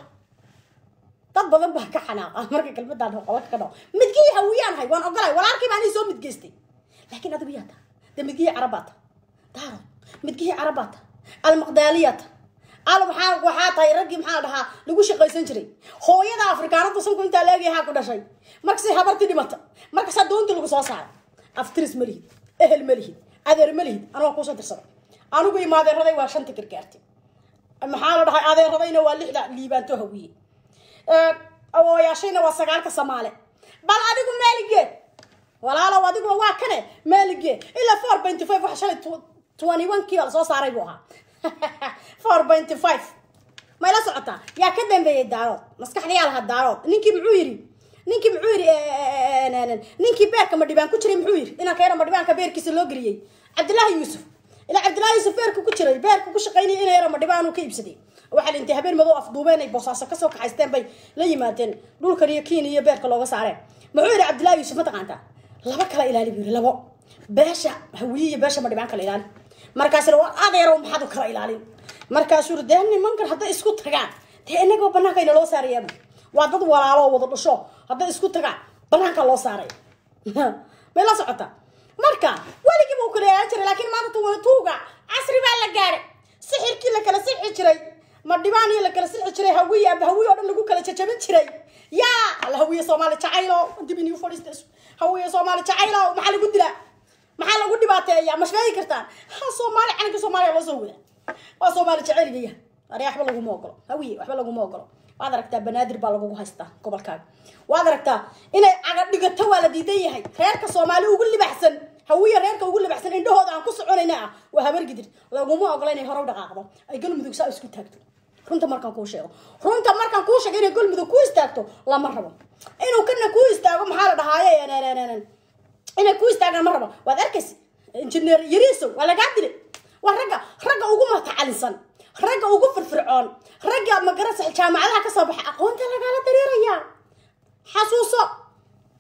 dad badan baa ka xanaaqa marka kelmadaan qolaka ka dhaco midgihii hawiyaan hay waan ogolay walaalkii baa anii soo midgeystay laakiin adigu yaa taa de midgihii carabaata daaro midgihii carabaata almaqdaaliyata al maxaa waxaa tahay raggii maxaa dhahaa lagu shaqaysan jiray hooyada afrikaanada sanku intaa leegayahaa ku dhashay markasay habartii dhimata markasaa doontii lagu soo saaray aftiris ma lihid ehel ma lihid adeer ma lihid anaa kuusoo dirsaday anigu ima adeeraday waa shanta gargaartay maxaa la dhahay adeeradayna waa lixda liibaanto hawiye awooyaashayna waa sagaalka samaale bal adigu maaligee walaalow adiguba waa kane maaligee ilaa four benty five waxa shalay twenty one kii baa lasoo saaray buu ahaa four benty five may la socotaa yaa ka dambeeyey daarood maskaxdayaa lahaa daarood ninkii muxuu yidhi ninkii muxuu yidhi ninkii beerka madhibaan ku jiray muxuu yidhi inaan keena madhibaanka beerkiisa loo geliyey cabdillaahi yuusuf ilaa cabdillaahi yuusuf beerka ku jiray beerka ku shaqaynaya ina yara madhibaan uu ka iibsaday waxaa la intay habeen madow afduubeen ay boosaaso kasoo kaxaysteen bay la yimaadeen dhulkan iyo kiin iyo beerka looga saareen muxuu yidhi cabdillaahi yuusuf ma taqaantaa laba kala ilaali buu yidhi labo beesha hawiye iyo beesha madhibaan kala ilaali markaasina war adeerow maxaad u kala ilaalin markaasuu yidhi dee nimankan hadday isku tagaan dee inagoo banaanka ina loo saarayaa waa dad walaaloo wada dhasho hadday isku tagaan banaanka loo saaray may la socota marka weligiiba u kala ilaalin jiray laakiin maanta tuwala tuuga casri baa la gaadhay sixirkii la kala sixi jiray madhibaan iyo la kala sixi jiray hawiye aba hawiye oo dhan lagu kala jajabin jiray yaa alla hawiye soomaali jacaylo dib inii fadhiista hawiye soomaali jacaylo maxaa lagu dilaa maxaa lagu dhibaateeya ma sheegi kartaan ha soomaali calanka soomaaliya loo soo wadaa waa soomaali jacaylgaya ari waxba laguma ogolo hawiye waxba laguma ogolo waad aragtaa banaadir baa lagugu haystaa gobolkaaga waad aragtaa inay caga dhigato waa la diidan yahay reerka soomaali ugu libaxsan hawiye reerka ugu libaxsan indhahooda aan ku soconayna ah waa habargidir laguma ogola inay hore u dhaqaaqdo ay galmudug saa isku taagto runta markaan kuu sheego runta markaan kuu sheego inay galmudug ku istaagto lama rabo inuu kana ku istaago maxaa la dhahaaye inay ku istaagaan ma rabo waad arkaysa injineer yariisow waa lagaa dilay waa ragga ragga ugu matacalisan ragga ugu firfircoon ragga magarasa jaamacadaha ka soo baxa aqoonta lagala dareerayaa xasuuso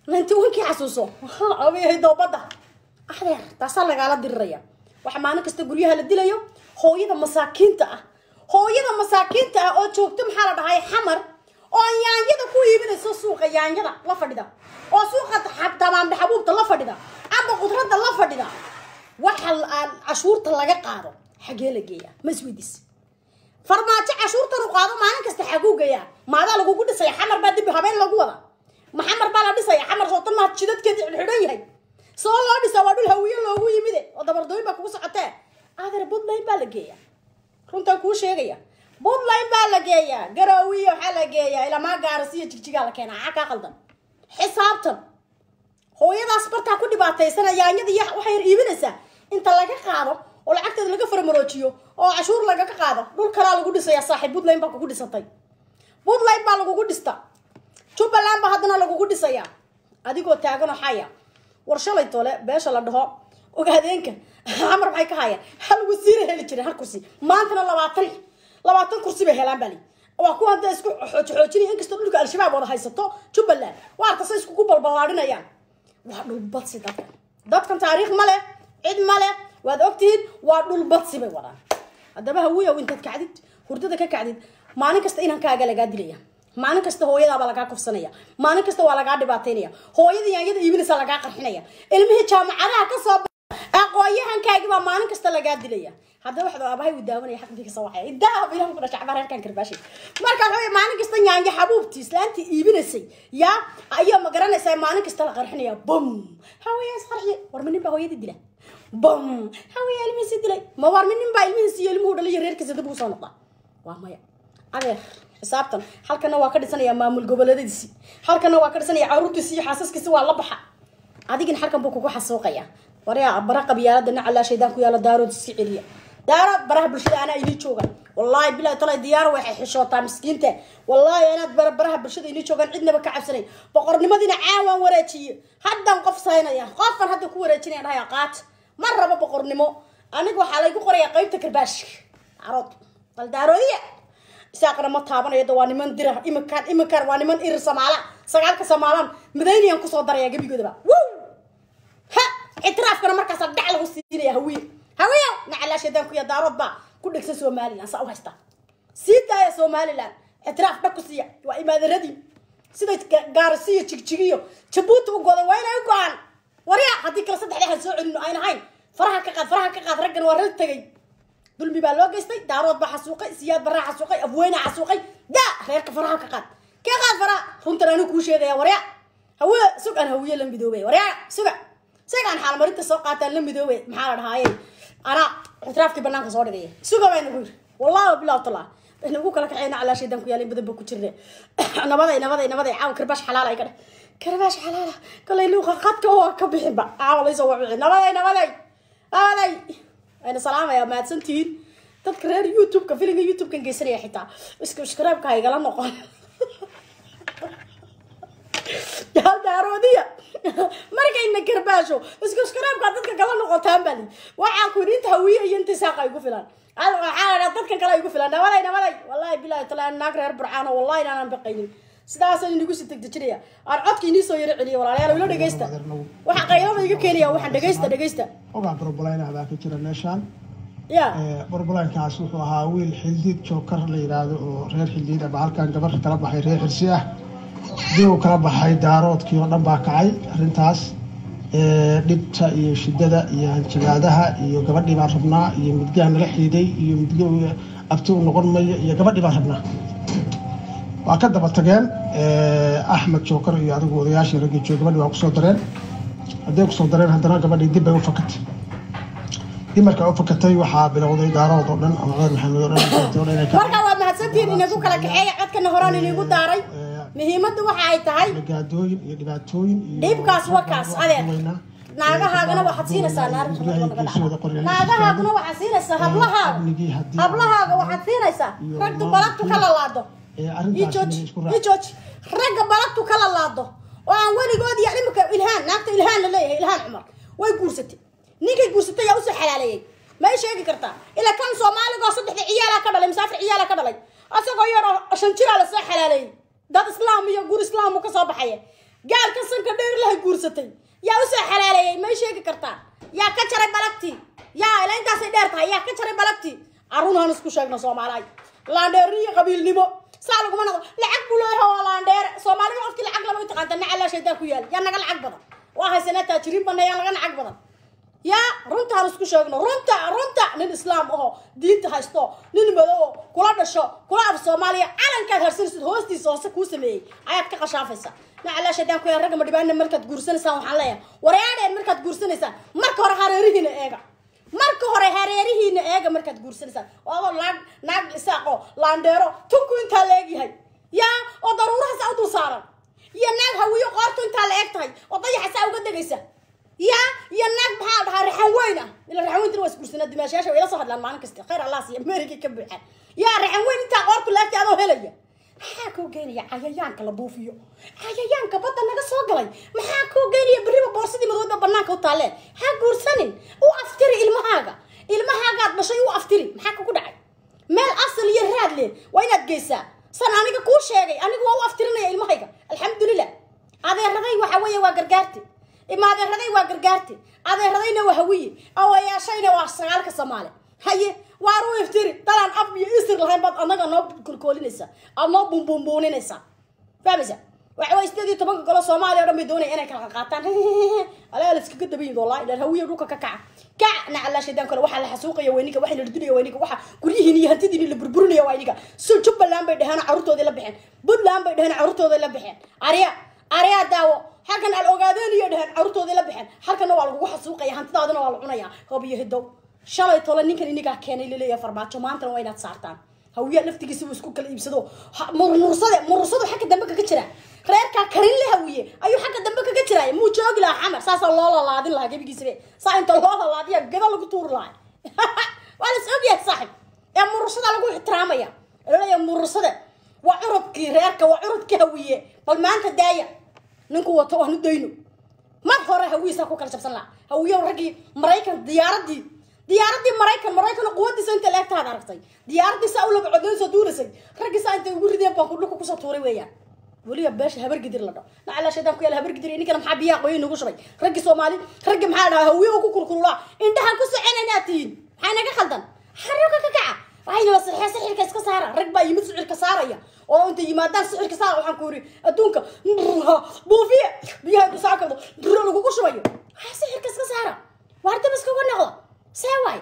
ninety onkii xasuuso abayahay doobadda adeer taasaa lagaala diriraya waxa maalin kasta guryaha la dilayo hooyada masaakiinta ah hooyada masaakiinta ah oo joogto maxaa la dhahay xamar oo yaanyada ku iibinayso suuqa yaanyada la fadhida oo suuqa tamaamda xabuubta la fadhida amba qudradda la fadhida waxa cashuurta laga qaado xagee la geeya ma isweydiis farmaajo cashuurtan u qaado maalin kasta xaguu geeyaa maadaa lagugu dhisaya xamar baa dib habeen lagu wada ma xamar baa la dhisaya xamar sootan maa jidadkeedi xidhan yahay soo loo dhisa waa dhul hawiye loogu yimide oo dabardooyin baa kugu socotee adeer buntland baa la geeyaa runtaan kuu sheegaya buntland baa la geeyaa garaawiya waxaa la geeyaa ilamaa gaarasiyo jigjigaa la keenaa xaa kaa qaldan xisaabtan hooyadaas bartaa ku dhibaataysana yaanyada iyo waxay iibinaysaa inta laga qaado oo lacagteeda laga faramaroojiyo oo cashuur lagaga qaado dhul kalaa lagu dhisaya saaxiib puntland baa kugu dhisatay puntland baa lagugu dhista jubbaland baa haddana lagugu dhisayaa adigoo taaganoo xaya war shalay tole beesha la dhaho ogaadeenka xamar maxay ka hayaan hal wasiira heli jireen hal kursi maantana labaatan labaatan kursi bay helaan bali waa kuwa hadda isku xoojinaya inkastoo dhulka al-shabaab wada haysato jubbaland waa arta say iskugu balballaadhinayaan waa dhulbadsi dadkan dadkan taariikh ma leh cid ma leh waad ogtihiin waa dhulbadsi bay wadaan haddaba hawiyow intaad kacdid hurdada ka kacdid maalin kasta inankaaga lagaa dilaya maalin kasta hooyadaabaa lagaa kufsanaya maalin kasta waa lagaa dhibaataynaya hooyada yaanyada iibinaysa lagaa qarxinaya ilmihii jaamacadaha kasoo aqooyahankaagi baa maalin kasta lagaa dilaya haddaba waxda aabahay uu daawanaya xaqbii kasoo waxay idaab ilah ku dhashay cabaar halkan karbaashi marka waxa maalin kasta yaanya xabuubtii islaantii iibinaysay yaa ayaa ma garanaysaa maalin kasta la qarxinaya bum haweeyaa isqarxiye war ma nin baa hooyadii dila bum haweeyaa ilmihiisi dilay ma war ma nin baa ilmihiisi iyo ilmuhu dhalay reerkiisa dib ugu soo noqda waa maya adeer xisaabtan halkana waa ka dhisanaya maamul goboleedadiisi halkana waa ka dhisanaya caruurtiisi iyo xaasaskiisi waa la baxa adigin halkan buu kugu xasuuqaya waryaa bara qabyaalada nacalaa shaydaan ku yaala daarood iska celiya daaro baraha bulshada anaa inii joogan wallaahi bilahi talay diyaaro waxay xishootaa miskiinta wallaahi anaad bara baraha bulshada inii joogan cidnaba ka cabsanay boqornimadiina caawaan wareejiye haddan qof saynaya qofkan hadda ku wareejinaya dhahaya qaat ma rabo boqornimo aniga waxaa laygu qoraya qaybta karbaashka daarood bal daaroodiya isaaqna ma taabanayo waa niman dira iminkaan iminkaan waa niman irir samaala sagaalka samaalaan madayniyaan kusoo daraya gebigoodaba wow ha ictiraafkana markaasa dhac lagu siinaya hawiye hawiye nacalaa shaydaan kuya daarood baa ku dhegsan somaliland saa u haysta sii daaya somaliland ictiraaf dhag ku siiya waa imaadanadii siday gaarisiyo jigjigiyo jabuuti u goday waa inay u go-aan warya haddii kale saddex dhexan soo celino ayn ahayn faraha ka qaad faraha ka qaad raggan waa rag tegay dulmi baa loo geystay daarood baa xasuuqay siyaad baraa xasuuqay afweyne xasuuqay daa reerka faraha ka qaad ka qaad faraha runtan anigu kuu sheegaya warya hawiye sug aan hawiye la midoobay warya suga isagaan xaalmarinta soo qaataan la midoobay maxaa la dhahaaye anaa ictiraafkii banaanka soo dhigaya suga baa nagu yiri wallahi bilaw talaa inagu kala kaxeyna calaa shaydan ku yaala in badan ba ku jirne nabaday nabaday nabaday caawa karbaash xalaala ay ka dheh karbaash xalaala kolay luuqa qadka oo ka bixinba caawa laysoo wabici nabaday nabaday nabaday ayna salaamaya mahadsantihiin dadka reer youtube-ka filinga youtube-kan geysanaya xitaa iskubscribe-ka ha igala noqon daaroodiya markayna karbaasho iskubscribe-ka dadka kala noqotaan bali waxaa ku inta hawiye iyo inta saaqa igu filan waxaa dadkan kale igu filan nabaday nabaday wallahi bilahi taala naag reer burcaano wallahi inaanan baqaynin sidaasaan inigu si degdejinaya aan codka inii soo yaro celiya walaalayaal ilo dhegeysta waxa qaylada iga keenaya waxaan dhegeysta dhegeysta ogaa barbalayna baa ka jira meeshaan ya barbalankaas wuxuu ahaa wiil xildiid jookar la yidhaahdo oo reer xildiid ama halkan gabarka kala baxay reer xirsi ah dib uu kala baxay daaroodkii oo dhan baa kacay arrintaas dhibta iyo shidada iyo hanjabaadaha iyo gabadhii baan rabnaa iyo midgaha nala xiiday iyo midga abti u noqon mayo iyo gabadhii baan rabnaa waa ka daba tageen axmed jookar iyo adigu odayaashii raggii joog gabadhii waa kusoo dareen hadday kusoo dareen haddana gabadhii dib bay u fakatay dib markaa u fakatay waxaa bilowday daarood oo dhan ama cumar maxamed oo dhan marka waa mahadsantihiin inagu kala kaxeeya codkana horaan inigu daaray muhiimadda waxa ay tahay gaadooyin iyo dhibaatooyin iyo dhibkaas wakaas adeer naagahaagana waxaad siinaysaa naagahaaguna waxaad siinaysaa hablahaaga hablahaaga waxaad siinaysaa ragga balagtu ka lalaado ijooji ijooji ragga balagtu ka lalaado oo aan weligood iyo imika ilhaan naagta ilhaan la leeyahay ilhaan cumar way guursatay ninkay guursatay yaa usoo xalaaleeyey may sheegi kartaa ilaa kan soomaaliga oo saddexda ciyaalaa ka dhalay masaafir ciyaalaa ka dhalay asagoo yar oo shan jiraa lasoo xalaaleeyey dad islaam iyo guur islaamu ka soo baxaya gaalka sanka dheer lahay guursatay yaa usoo xalaaleeyey may sheegi kartaan yaa ka jaray balagtii yaa ila intaasay dheer tahay yaa ka jaray balagtii arun han isku sheegno soomaaliay laandheeri iyo qabiilnimo saa laguma noqdo lacag buu leeyahay waa laandheere soomaalida qofkii lacag lama taqaanta nacalaa shaydaa ku yaal yaa naga lacag badan waa haysanaa taajiriin bana yaa naga lacag badan yaa runtaan isku sheegno runta runta nin islaam aho diinta haysto nin madow kula dhasho kula af soomaaliya calankaad harsanaysid hoostiisa hoose kuu sameeyey ayaad ka qashaafaysa nacalaa shaydaan ku yaa ragga madhibaana markaad guursanaysaan waxaan leeyahay wareadheen markaad guursanaysaan marka hore hareerihiina eega marka hore hareerihiina eega markaad guursanaysaan waaba naag naag isaaqo laandheero tunku intaa la egyahay yaa oo daruuraha saa u dul saaran iyo naag hawiyo qoortu intaa la eg tahay oo dayaxa saa uga degaysa yaa iyo naag maxaa dhahaa raxan weyn ah ila raxan weyntina waa isguursanaa dimaashayaasha way ila soo hadlaan maalin kasta khayr allah siiya meerigii ka buuxaan yaa raxan weyn intaa qoortu laagtay adoo helaya maxaa kuu geynaya cayayaanka la buufiyo cayayaanka badda naga soo galay maxaa kuu geynaya berriba boorsadii madooda banaanka u taaleen ha guursanin u aftiri ilmahaaga ilmahaagaad dhashay u aftiri maxaa kugu dhacay meel asal iyo raad leh waa inaad geysaa san aniga kuu sheegay anigu waa u aftirinaya ilmahayga alxamdulilah adeeraday waxa weeye waa gargaarti ima adeeraday waa gargaarti adeeradayna waa hawiye awayaashayna waa sagaalka soomaali haye waar u iftiri dalaan ab iyo isir lahayn baad anaga noo kolkoolinaysaa aad noo buunbuunbuuninaysaa fahmaysa waxa way sideed iyo tobanka golo soomaaliya o dhan bay doonaya inay kala qaataan alaa la iskaga dabayin wallahi dheer hawiye dhulka ka kaca kac nacalaa shaydaan kale waxaa la xasuuqaya weyniga waxaa la dhudunaya weyniga waxa guryihiin iyo hantidiin la burburinaya waa iniga so jubbaland bay dheheen carruurtoodii la baxeen puntland bay dheheen carruurtoodii la baxeen arya arya daawo halkan al ogaadeen iyo dheheen carruurtoodii la baxeen halkanna waa lagugu xasuuqaya hantidaadina waa la cunaya hoob iyo hidow shalay tole ninkan inigaa keenay laleeyahay farmaajo maantana waa inaad saartaan hawiyaa laftigiisa uu isku kala iibsado murursade murursadu xagga dambe kaga jira reerkaa karin la hawiye ayuu xagga dambe kaga jiraay muu joogi lahaa xamar saasaa loo lalaadin lahaa gebigiisaba saa inta loo lalaadiya gada lagu tuuri lahaa waa la is ogyahay saaxib ee murursada lagu ixtiraamaya laleeyahay murursade waa curudkii reerka waa curudkii hawiye bal maanta daaya ninku wato waanu dayno mar hore hawiyisaa ku kala jabsan lahaa hawiyo raggii maraykan diyaaradii diyaaradii maraykan maraykan quwadiisa inta leegtaad aragtay diyaaradii saa u laba codoyn soo duurasay raggii saa intay ugu rideen baan ku dhulka kusoo tuuray weeyaan weliba beesha habargidir la dhaho nacalaa shaydaan ku yaala habargidir ninkana maxaa biyaha qoyin nagu shubay raggii soomaali raggii maxaa dhahaa hawiye ku kurkurulaa indhahan ku soconaynaad tihiin maxaa naga khaldan xarunka ka kaca waxayna sixee sixirka iska saara rag baa yimid sixirka saaraya oo inta yimaadaan sixirka saara waxaan ku yiri adduunka buufiye biyaha intu saa kabdo buro lagugu shubayo waxaa sixirka iska saara waar dab iskaga noqda see waay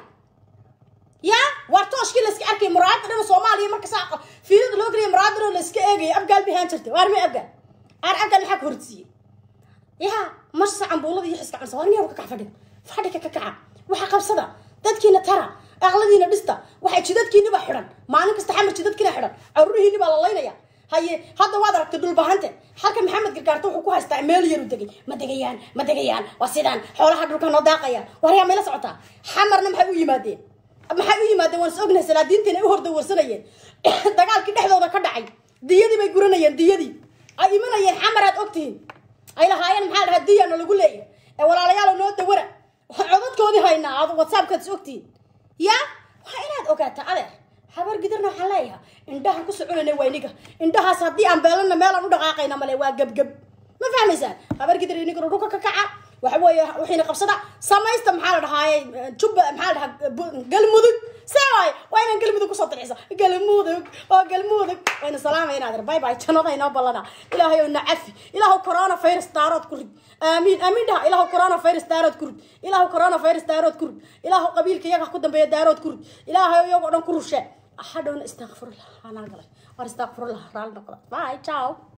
yaa waar tooshkii layska arkay muraayada dhan soomaaliya marka saa fiilada loo geliya muraayada dhan layska eegaya abgaal bihaan jirta waar me abgaal aar abgaal maxaa ka horsiiyey yaa marsa cambuulada iyo xiska camsa waar miyaa ka kac fadhiga fadhiga ka kaca waxa qabsada dadkiina tara aqladiina dhista waxay jidadkiiniba xidhan maalin kasta xamar jidadkiina xidhan caruurihiini baa la laynaya haye hadda waad aragtay dhulbahante halka maxamed gargaarto wuxuu ku haystaa meel yaru degay ma degayaan ma degayaan waa sidaan xoolaha dhulka noo daaqaya waryaa mayla socotaa xamarna maxay u yimaadeen maxay u yimaadeen waan is ognahay salaadiintiina ay u horda warsanayeen dagaalkii dhexdooda ka dhacay diyadii bay guranayeen diyadii ay imanayeen xamar aad ogtihiin ay lahaayeen maxaa dhahaa diyana lagu leeyahay ee walaalayaal noo dawara codadkoodii haynaa aad whatsappkaad is ogtihiin yaa waa inaad ogaataa adeer habar gidirna waxaan leeyaha indhahan ku soconayna waa iniga indhahaas haddii aan beelana meelaan u dhaqaaqayna male waa gebgeb ma fahmaysaan habar gidir iniga dhulka ka kaca waxa weeye wixiina qabsada samaysta maxaa la dhahaaye jubba maxaa la dhahaa galmudug see waay waa inaan galmudug kusoo dircisa galmudug oo galmudug wayna salaamayna adeer bay bay jannada inoo ballana ilaahay oo nacafi ilaahu corona virus daarood ku rid aamiin aamiin dhaha ilaahu corona virus daarood ku rid ilaahu corona virus daarood ku rid ilaahu qabiilka iyaga ku dambeeya daarood ku rid ilaahay iyagoo dhan ku rushe hadhowna istakfirullah anaa galay war istakfirullah raali noqda bye ciao